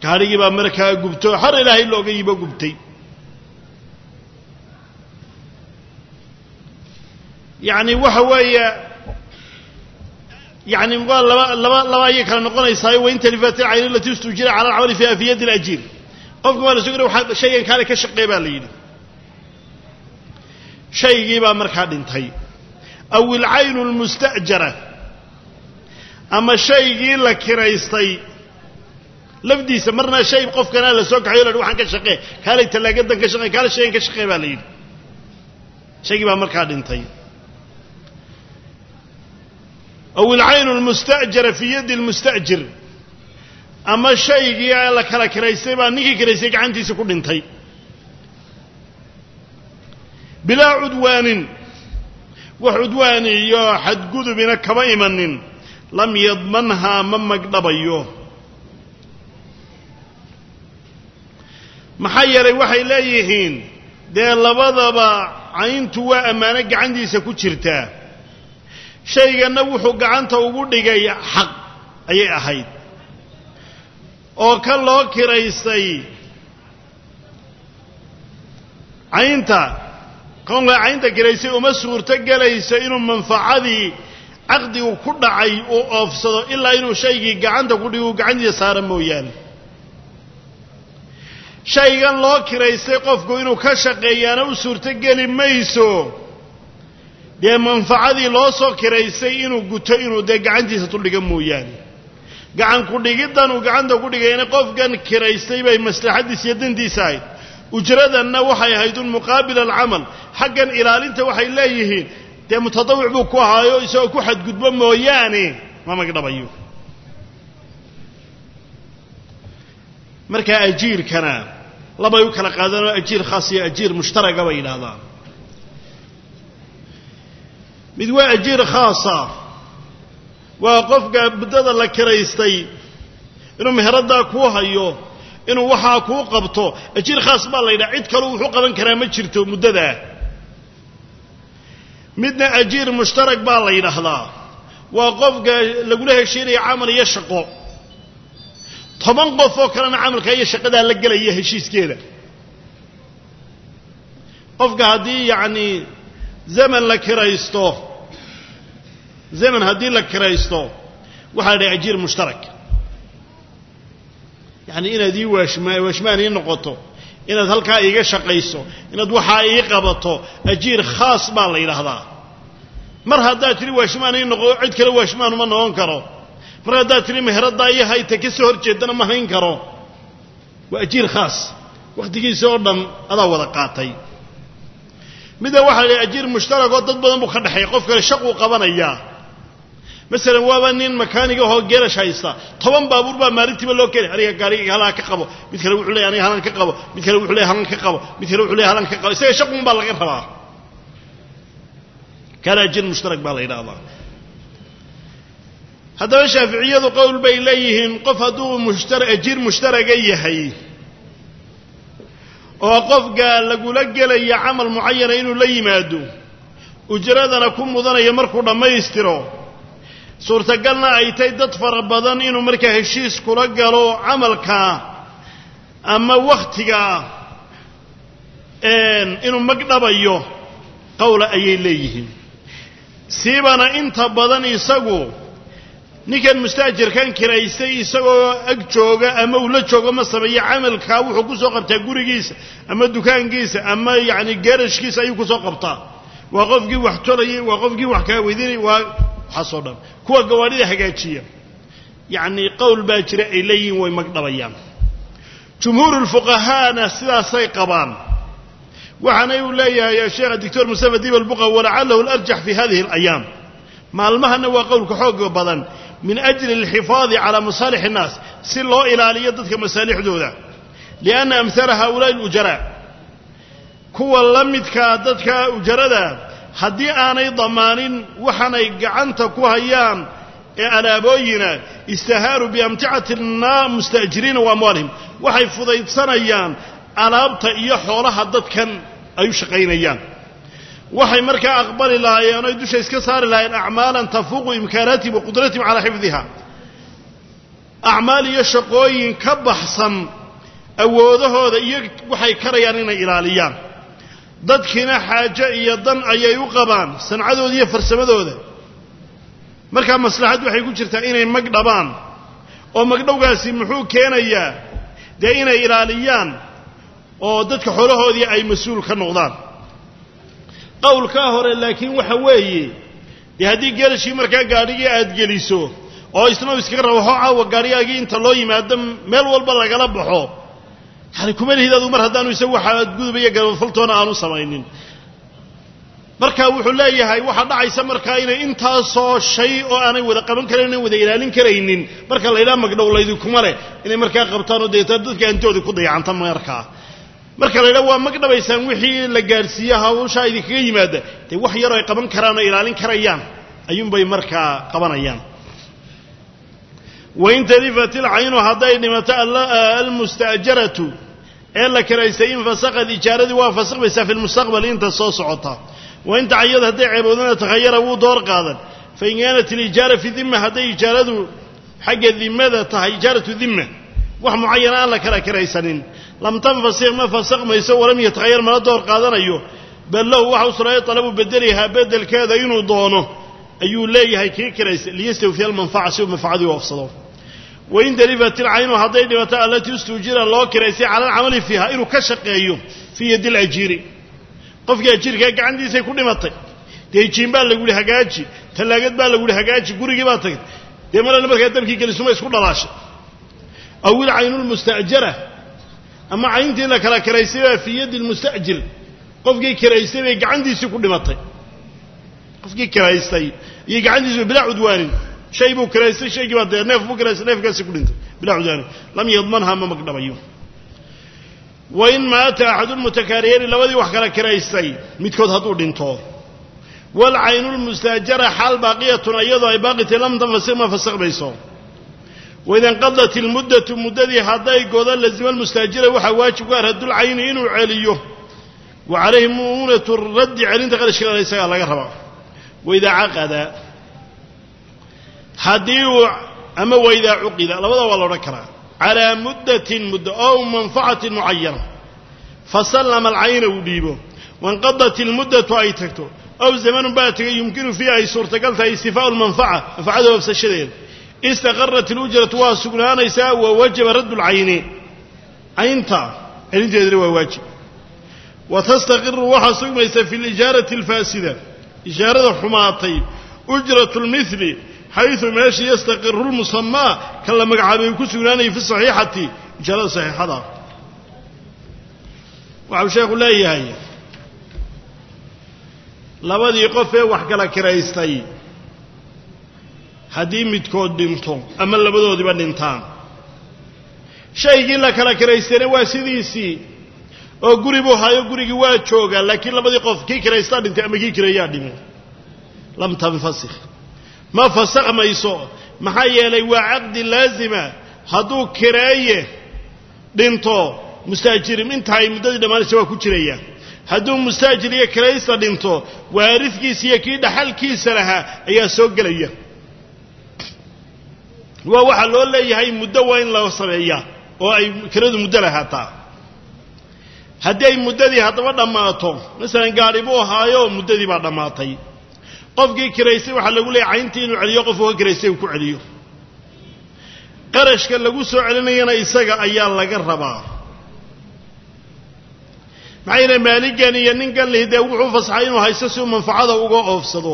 gaadhigii baa markaa gubto xar ilaahay looga yibo gubtay yacni waxa weeye yani waa laba laba laba ayay kala noqonaysaayo wain talifat ilcayn alati istujira cala alcamali fiha fi yadi alajiir qofka waa la soo gora shaygan kaale ka shaqeey baa la yidhi shaygii baa markaa dhintay aw ilcaynu lmusta'jara ama shaygii la kiraystay lafdiisa marna shay qofkanaa la soo kaxayo la waxaan ka shaqee kaalay tallaagadan ka shaqey kaale shaygan ka shaqee baa la yidhi shaygii baa markaa dhintay aw ilcaynu lmusta'jara fii yaddi lmusta'jir ama shaygii la kala kiraystay baa ninkii kiraystay gacantiisa ku dhintay bilaa cudwaanin wax cudwaani iyo xadgudubina kama imanin lam yadmanhaa ma magdhabayo maxaa yeelay waxay leeyihiin dee labadaba cayntu waa ammaano gacantiisa ku jirtaa shayganna wuxuu gacanta ugu dhigay xaq ayay ahayd oo ka loo kiraystay caynta konka caynta kiraystay uma suurto gelayso inuu manfacadii caqdigu ku dhacay uu oofsado ilaa inuu shaygii gacanta ku dhigo uu gacantiisa saara mooyaane shaygan loo kiraystay qofku inuu ka shaqeeyaana u suurto geli mayso dee manfacadii loo soo kiraystay inuu guto inuu dee gacantiisa tuldhiga mooyaane gacan ku-dhigiddan uu gacanta ku dhigayna qofkan kiraystay bay maslaxaddiisa iyo dantiisa ahayd ujradanna waxay ahayd un muqaabil alcamal xaggan ilaalinta waxay leeyihiin dee mutadawic buu ku ahaayo isagoo ku xadgudbo mooyaane ma magdhabayo markaa ajiirkana labay u kala qaadanoo ajiir khaas iyo ajiir mushtaraga bay yidhaahdaan mid waa ajiir khaasa waa qofka muddada la kiraystay inuu meheraddaa kuu hayo inuu waxaa kuu qabto ajiir khaas baa la yidhaha cid kaleu wuxuu qaban karaa ma jirto muddadaa midna ajiir mushtarag baa la yidhaahdaa waa qofka lagula heshiinaya camal iyo shaqo toban qof oo kalena camalka iyo shaqadaa la gelaya heshiiskeeda qofka haddii yacni zaman la kiraysto zaman haddii la kiraysto waxaa la dhahay ajiir mushtarak yacni inaad ii waashma waashmaan ii noqoto inaad halkaa iiga shaqayso inaad waxaa ii qabato ajiir khaas baa la yidhaahdaa mar haddaad tidhi waashmaan ii noqo cid kale waashmaan uma noqon karo mar haddaad tidhi meheraddaa iyo hayta ka soo hor jeedana ma hayn karo waa ajiir khaas wakhtigiisa oo dhan adaa wada qaatay midda waxaa la yidhaha ajiir mushtarakoo dad badan buu ka dhexeeya qof kale shaquu qabanayaa masalan waaba nin makaaniga ahoo geerash haysta toban baabuur baa maalintiiba loo keenay aniga gaariga halaan ka qabo mid kale wuxuu leeyahy aniga halaan ka qabo mid kale wuxuu leeyahy halaan ka qabo mid kale wuxuu leeyahy halaan ka qabo isaga shaqun baa laga rabaa kana ajiir mushtarak baa la yidhahdaa haddaba shaaficiyadu qowl bay leeyihiin qof hadduu mushtara ajiir mushtaraga yahay oo qofka lagula gelaya camal mucayana inuu la yimaado ujradana ku mudanayo markuu dhammaystiro suurtagalna ay tahay dad fara badan inuu markaa heshiis kula galo camalka ama wakhtiga inuu magdhabayo qowla ayay leeyihiin siibana inta badan isagu ninkan mustaajirkan kiraystay isagoo ag jooga ama uu la joogo ma sameeyo camalkaa wuxuu ku soo qabtaa gurigiisa ama dukaankiisa ama yacni geerashkiisa ayuu kusoo qabtaa waa qofkii wax tolayay waa qofkii wax kaa weydinay waa waxaasoo dhan kuwa gawaadhida hagaajiya yacni qowl baa jira ay leeyihiin way magdhabayaan jumhuuru lfuqahaana sidaasay qabaan waxaana uu leeyahay sheekha doctor mustafa dib albuqa walacalahu alarjax fi hadihi alayaam maalmahana waa qowlka xooga badan min ajli alxifaadi calaa masaalix innaas si loo ilaaliyo dadka masaalixdooda lianna amhala haulaai alujaraa kuwa la midkaa dadka ujarada haddii aanay damaanin waxaanay gacanta ku hayaan ee alaabooyina istahaaruu biamticati musta'jiriina wa amwaalihim waxay fudaydsanayaan alaabta iyo xoolaha dadkan ay u shaqaynayaan waxay markaa aqbali lahaayeen oy dusha iska saari lahaayeen acmaalan tafuuqu imkaanaatihim wa qudratihim calaa xifdiha acmaal iyo shaqooyin ka baxsan awoodahooda iyo waxay karayaan inay ilaaliyaan dadkiina xaajo iyo dan ayay u qabaan sancadooda iyo farsamadooda markaa maslaxad waxay ku jirtaa inay mag dhabaan oo magdhowgaasi muxuu keenayaa dee inay ilaaliyaan oo dadka xoolahoodii ay mas-uul ka noqdaan qowlkaa hore laakiin waxa weeye dee haddii geelashii markaa gaadhigii aad geliso oo isna u iskaga rabo hoo caawa gaadhigaagii inta loo yimaado meel walba lagala baxo yani kuma lihid adu mar haddaanu isagu waxa gudubaya gabafaltoona aanu samaynin marka wuxuu leeyahay waxaa dhacaysa markaa inay intaasoo shay oo aanay wada qaban karayn an wada ilaalin karaynin marka la ydhaha magdhow laydinkuma leh inay markaa qabtaan oo deeta dadka antooda ku dayacanta markaa marka la ydhaha waa magdhabaysaan wixii la gaadhsiiye hawshaa idinkaga yimaada dee wax yaroo ay qaban karaan oo ilaalin karayaan ayuunbay markaa qabanayaan wain talifat ilcaynu hadday dhimato almusta'jaratu ee la kiraystay infasaqad ijaaradii waa fasakmaysaa fi lmustaqbal inta soo socota wain tacayad hadday ceeboodana takhayara wuu door qaadan fain kaanat alijaara fi dima hadday ijaaradu xagga dimada tahay ijaaratu dima wax mucayana aan la kala kiraysanin lam tanfasik ma fasakmayso walam yatakhayar mana door qaadanayo bal lahu waxa u sunaaya talabu bedelihaa bedelkeeda inuu doono ayuu leeyahay kii kiraystay liyastawfiya almanfaca si uu manfacadii u ofsado wain dalifat ilcaynu hadday dhimato allatii istuujira loo kiraystay cala alcamali fiiha inuu ka shaqeeyo fii yadi lajiiri qofkii ajiirkaa gacantiisay ku dhimatay dee jiin baa lagu yihi hagaaji tallaagad baa lagu yihi hagaaji gurigii baa tagay dee marana markaa dabkii gelisuma isku dhalaashay aw ilcaynu lmusta'jara ama cayntii la kala kiraystay baa fii yaddi lmusta'jir qofkii kiraystay bay gacantiisii ku dhimatay qofkii kiraystay iyo gacantiisi bilaa cudwaanin shay buu kiraystay shaygii baa dee neef buu kiraystay neefkaasi ku dhintay bilaa cudwaanin lam yadmanha ma magdhabayo wain maata axadulmutakaariyani labadii wax kala kiraystay midkood hadduu dhinto waalcaynu lmustaajara xaal baaqiyatun iyadoo ay baaqitay lam tanfasik ma fasakmayso waida inqadat ilmuddatu muddadii hadday godo lazima almustaajira waxaa waajib ku ah raddulcayni inuu celiyo wa calayhi mu'unatu raddi celinta qarashkeeda isagaa laga rabaa waidaa caqada haddii uu ama waidaa cuqida labada waa la odhan karaa calaa muddatin muddo ow manfacatin mucayana fasallama alcayna uu dhiibo wainqadat ilmuddatu ay tagto ow zamanun baa tegay yumkinu fiiha ay suurtagal tahay istifaau lmanfaca manfacada ofsashadeeda istaqarat ilujratu waa sugnaanaysaa wa wajaba raddu lcayni caynta celinteedana waa waajib wa tastaqiru waxaa sugmaysa fi lijaarati alfaasida ijaarada xumaatay ujratu lmili xayثu meesha yastaqiru lmusamaa kan la magacaabay ku sugnaanayay fi saxiixati ijaarada saxiixada waxau sheekhu leeyahay labadii qof ee wax kala kiraystay haddii midkood dhinto ama labadoodiba dhintaan shaygii la kala kiraystayna waa sidiisii oo guri buu hayo gurigii waa joogaa laakiin labadii qof kii kiraystaa dhintay ama kii kirayaa dhimay lam tanfasikh ma fasakmayso maxaa yeelay waa caqdi laazima hadduu kireeye dhinto mustaajirim inta ay muddadii dhammaanaysa waa ku jiraya hadduu mustaajir iyo kiraysta dhinto waaridkiisa iyo kii dhaxalkiisa lahaa ayaa soo gelaya waa waxaa loo leeyahay muddo waa in la sameeyaa oo ay kiradu muddo lahaataa haddii ay muddadii haddaba dhammaato masalan gaadhi buu ahaayo muddadii baa dhammaatay qofkii kiraystay waxaa lagu leeyahy cayntii inuu celiyo qofku ka kiraystay uu ku celiyo qarashka lagu soo celinayana isaga ayaa laga rabaa maxaa yeele maaligan iyo ninkan lihi dee wuxuu fasaxay inuu haysto si uu manfacada uga oofsado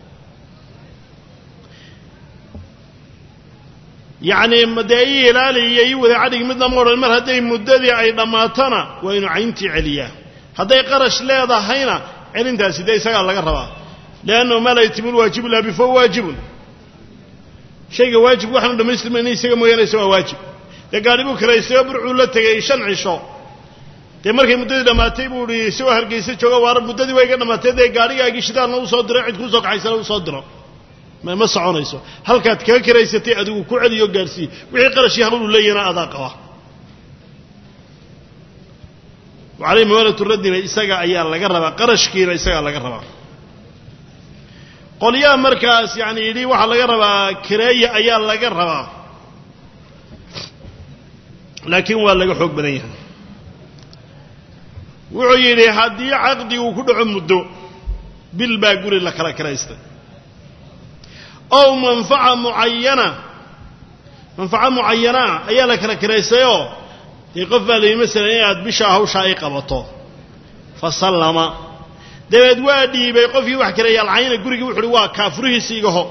yacni dee ii ilaali iyo ii wada cadhig midna ma odhan mar hadday muddadii ay dhammaatona waa inuu cayntii celiyaa hadday qarash leedahayna celintaasi dee isagaa laga rabaa liannahu maa laa yatimu lwaajibu illa bi fahuwa waajibun shayga waajib waxaanu dhamaystirmayna isaga mooyaane isa waa waajib dee gaadhi buu kiraystayoo burcuu la tegay shan cisho dee markay muddadii dhammaatay buu ihi isagoo hargeysa jooga waar muddadii waa iga dhammaatay dee gaadhigaagii shidaalna u soo diro cid kuu soo kaxaysana u soo diro ma soconayso halkaad kaga kiraysatay adigu ku celiyo gaadhsii wixii qarashii hawlu leeyahna adaa qaba wacaleyhi mawaalatu raddina isaga ayaa laga rabaa qarashkiina isagaa laga rabaa qolyaha markaas yani yidhi waxaa laga rabaa kireeya ayaa laga rabaa laakiin waa laga xoog badan yahay wuxuu yidhi haddii caqdigu ku dhaco muddo bil baa guri la kala kiraystay ow manfaca mucayana manfaco mucayanaa ayaa la kala kiraystayoo dee qof baa la yidhi masalan inaad bishaa hawshaa ay qabato fa sallama dabeed waa dhiibay qofkii wax kaleeya alcayna gurigii wuxu uhi waa kaafurihiisi igaho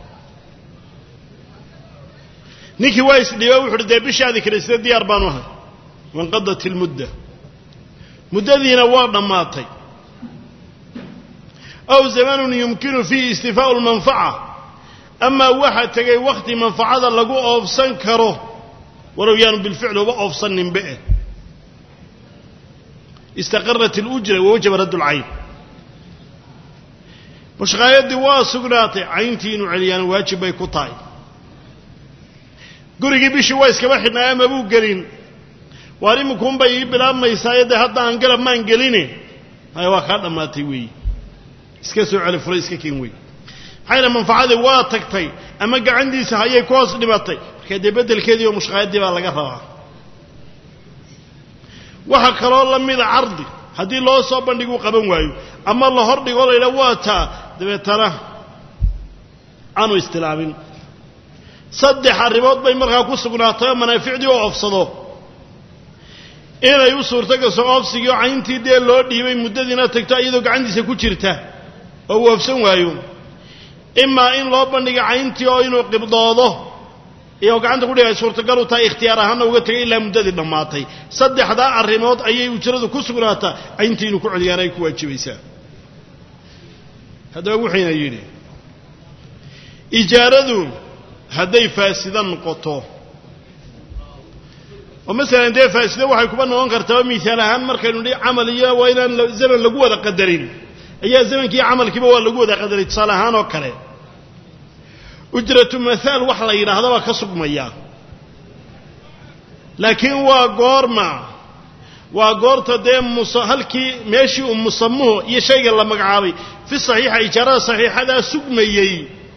ninkii waa isdhiiba wuxu uhi dee bishaadi kiraysatay diyaar baanu ahay wanqadat ilmudda muddadiina waa dhammaatay aw zamanun yumkinu fiihi istifaau lmanfaca amaa waxaa tegay wakhti manfacada lagu oofsan karo walow yaanu bilficli uba oofsaninbe eh istaqarat alujra wawajaba radd lcayn mushqaayaddii waa sugnaatay cayntii inuu celiyaana waajib bay ku tahay gurigii bishii waa iskaba xidhnaa ama buu gelin waar iminkuunbay ii bilaabmaysaayo dee hadda aan galab maan geline haya waa kaa dhammaatay weeyi iska soo celi fulay iska keen wey maxayna manfacadii waa tagtay ama gacantiisa hayay ku hoos dhimatay markaa dee beddelkeedii oo mushqaayaddii baa laga rabaa waxaa kaloo la mida cardi haddii loo soo bandhiguu qaban waayo ama la hor dhigo la yidhaha waa taa dabeetana aanu istilaabin saddex arrimood bay markaa ku sugnaatay oo manaaficdii oo oofsado inay u suurto gaso oofsigii oo cayntii dee loo dhiibay muddadiina tagto iyadoo gacantiisa ku jirta oo uu oofsan waayo imaa in loo bandhiga cayntii oo inuu qibdoodo iyo gacanta kudhiga ay suurtagal u tahay ikhtiyaar ahaana uga tegay ilaa muddadii dhammaatay saddexdaa arrimood ayay ujradu ku sugnaataa cayntii inuu ku celiyaana ay ku waajibaysaa haddaba wuxuyna yidhi ijaaradu hadday faasida noqoto oo masalan dee faasida waxay kuba noqon kartaa miaal ahaan markaynu dhi camal iyo waa inaan zaman lagu wada qadarin ayaa zamankii camalkiiba waa lagu wada qadaray tusaale ahaan oo kale ujratu mahaal wax la yidhaahda baa ka sugmaya laakiin waa goorma waa goorta dee mus halkii meeshii uu musamuhu iyo shayga la magacaabay fi saxiixa ijaarada saxiixadaa sugmayey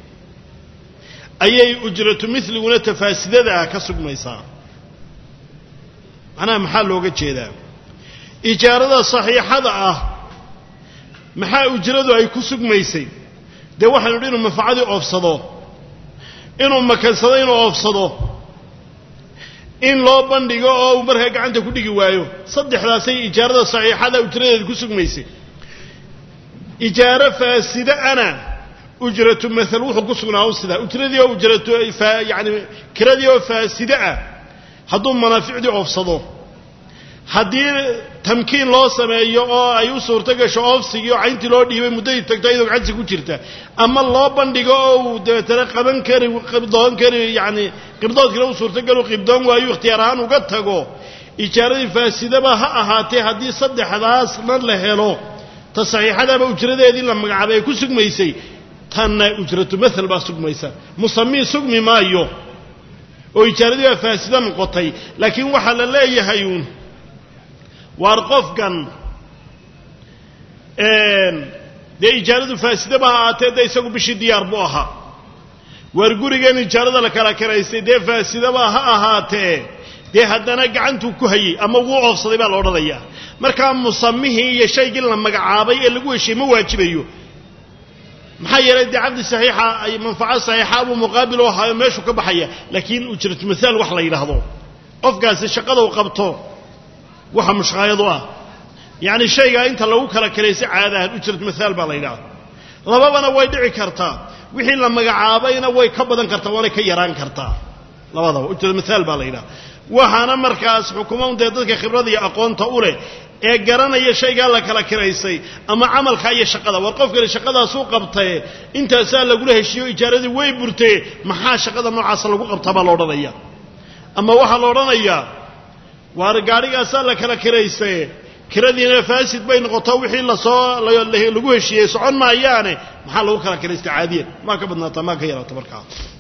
ayay ujratu miliguna tafaasidada ah ka sugmaysaa macnaha maxaa looga jeedaa ijaarada saxiixada ah maxaa ujradu ay ku sugmaysay dee waxaynu dhi inuu manfacadii oofsado inuu makansado inuu oofsado in loo bandhigo oo uu markaa gacanta ku dhigi waayo saddexdaasay ijaarada saxiixada ujradeeda ku sugmaysay ijaaro faasida ana ujratu maal wuxuu ku sugnaa un sidaa ujradii oo ujratu yani kiradii oo faaside ah hadduu manaaficdii oofsado haddii tamkiin loo sameeyo oo ay u suurto gasho oofsigii oo cayntii loo dhiibay muddadii tagto iyadoo gacansi ku jirta ama loo bandhigo oo uu dabeetana qaban kari qibdoon kari yani qibdoodkina u suurtogalo qibdoon waayo ikhtiyaar ahaan uga tago ijaaradii faasidaba ha ahaatee haddii saddexdaasna la helo ta saxiixadaaba ujradeedii la magacaabay ay ku sugmaysay tanna ujratu maal baa sugmaysa musamii sugmi maayo oo ijaaradii baa faasida noqotay laakiin waxaa la leeyahay uun waar qofkan dee ijaaradu faasidaba ha ahaatee dee isagu bishii diyaar buu ahaa waar gurigan ijaarada la kala karaystay dee faasidaba ha ahaatee dee haddana gacantuu ku hayey ama wuu oofsaday baa la odhanayaa markaa musamihii iyo shaygii la magacaabay ee lagu heshiye ma waajibayo maxaa yeelay dee cabdi saxiixa ay manfaco saxiixa buu muqaabil u ahaayo meeshuu ka baxaya laakiin ujratu mahaal wax la yidhaahdo qofkaasi shaqadau qabto waxa mushqaayadu ah yacni shaygaa inta lagu kala kalaysay caadahan ujrat mahaal baa la yidhahda lababana way dhici kartaa wixii la magacaabayna way ka badan kartaa waanay ka yaraan kartaa labadaba ujrat mahaal baa la yidhahda waxaana markaas xukuman dee dadka khibrada iyo aqoonta u leh ee garanaya shaygaa la kala kiraysay ama camalkaa iyo shaqada war qofkani shaqadaasuu qabtae intaasaa lagula heshiiyo ijaaradii way burtee maxaa shaqada noocaasa lagu qabtaa baa la odhanaya ama waxaa la odhanayaa waar gaadhigaasaa la kala kiraysaye kiradiina faasid bay noqoto wixii lasoo lagu heshiiyey socon maayaane maxaa lagu kala kiraystay caadiyan maa ka badnaata maa ka yaraato markaa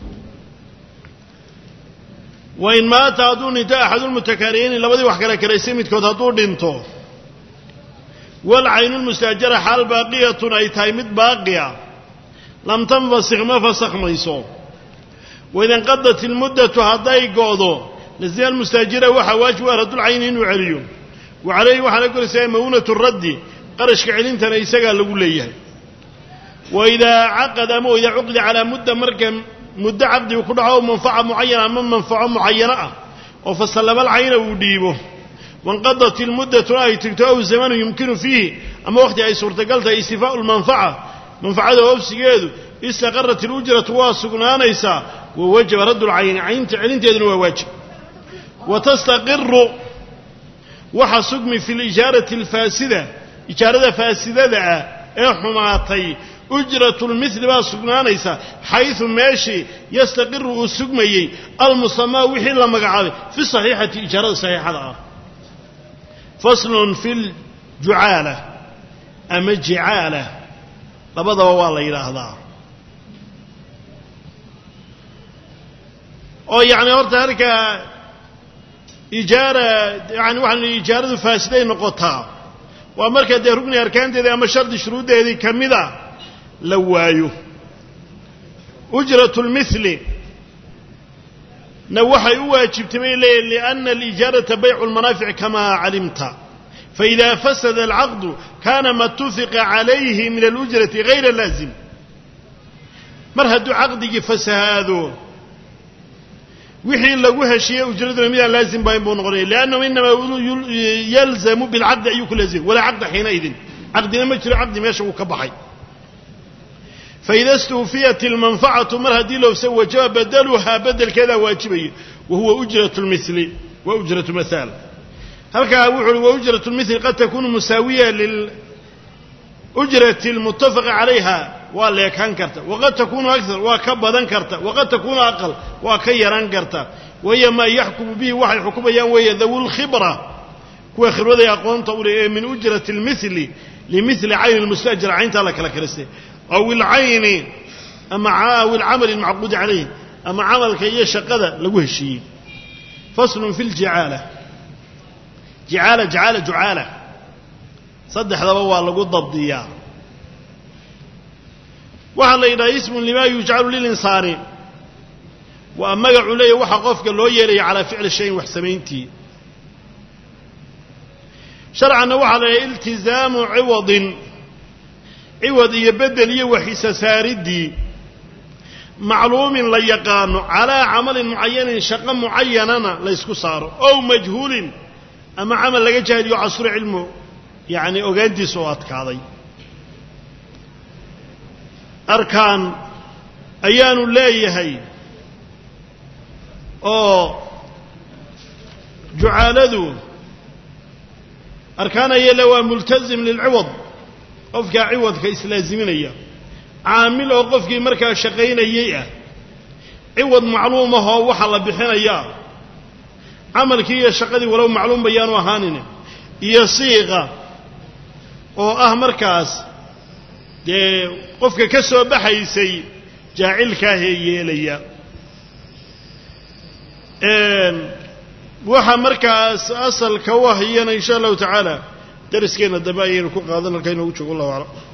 wain maata hadduu dhinto axadulmutakaariyiini labadii wax kala kiraysay midkood hadduu dhinto walcaynulmustaajara xaal baaqiyatun ay tahay mid baaqiya lam tanfasik ma fasakhmayso waid inqadat ilmuddatu hadday go'do lazima almustaajira waxaa waajib ah raddulcayni inuu celiyo wa calayhi waxaa la koraysaa ma'uunatu raddi qarashka celintana isagaa lagu leeyahay wa idaa caqada ama idaa cuqida calaa mudda marka muddo caqdigu ku dhaco manfaca mucayana ama manfaco mucayano ah oo fasallabalcayna uu dhiibo wanqadat ilmuddatuna ay tigto aw zamanu yumkinu fiihi ama wakhti ay suurtagal tahay istifaau lmanfaca manfacada oofsigeedu istaqarat ilujratu waa sugnaanaysaa wa wajaba raddu lcayni caynta celinteeduna waa waajib wa tastaqiru waxa sugmi fi lijaarati alfaasida ijaarada faasidada ah ee xumaatay ujratu lmili baa sugnaanaysa xaysu meeshii yastaqiru uu sugmayey almusamaa wixii la magacaabay fi saxiixati ijaarada saxiixada ah faslun fi ljucaala ama jicaala labadaba waa la yidhaahdaa oo yacni horta halkaa ijaara yani waxaan ijaaradu faasiday noqotaa waa marka dee rugni arkaanteedii ama shardi shuruuddeedii ka mida la waayo ujratu lmili na waxay u waajibtay bay leeyihin liأna alijaarata baycu lmanaafic kamaa calimta faإida fasada alcaqdu kana ma tufiqa calayhi min alujrati gayra laazim mar hadduu caqdigii fasahaado wixii lagu heshiiyey ujraduna midaan laazim bayn buu noqonaya liannahu inamaa yalzamu bilcaqdi ayuu ku laazimay walaa caqda xiinaidin caqdina ma jiro caqdi meesha wuu ka baxay faida istuufiyat ilmanfacatu mar haddii loofsa wajaba badaluhaa bedelkeedaa waajibaya wa huwa ujrat lmili wa ujratu mahaal halkaa wuxu uhi wa ujrat lmili qad takunu musaawiya liujrati almutafaqi calayha waa leekaan karta waqad takunu akar waa ka badan karta waqad takunu aqal waa ka yaran karta wahiya maa yaxkumu bihi waxay xukumayaan weeye dawu lkhibra kuwa khibraday aqoonta u leh ee min ujrati lmili limili cayni lmustajir cayntaa la kala kalistay aw ilcayni ama aw ilcamali almacquudi calayh ama camalka iyo shaqada lagu heshiiyey faslun fi ljicaala jicaala jicaala jucaala saddexdaba waa lagu dabdiyaa waxaa la yidhaha ismun limaa yujcalu lilinsaani waa magacu leeya waxa qofka loo yeelaya calaa ficli shayin wax samayntii sharcanna waxaa la yidhaha iltizaamu ciwadin ciwad iyo bedel iyo waxisa saaridii macluumin la yaqaano calaa camalin mucayanin shaqo mucayanana laysku saaro ow majhuulin ama camal laga jaahiliyo casru cilmu yacni ogaantiisa oo adkaaday arkaan ayaanu leeyahay oo jucaaladu arkaan ayale waa multazim lilciwad qofkaa ciwadka islaaziminaya caamil oo qofkii markaa shaqaynayey ah ciwad macluum ahoo waxa la bixinayaa camalkii iyo shaqadii walow macluum bayaanu ahaanin iyo siiqa oo ah markaas dee qofka ka soo baxaysay jaacilkaahee yeelaya waxa markaas asalka u ahiyana insha allahu tacaala dariskeenna dambe ayaynu ku qaadan halka inoogu joogo allahu aclam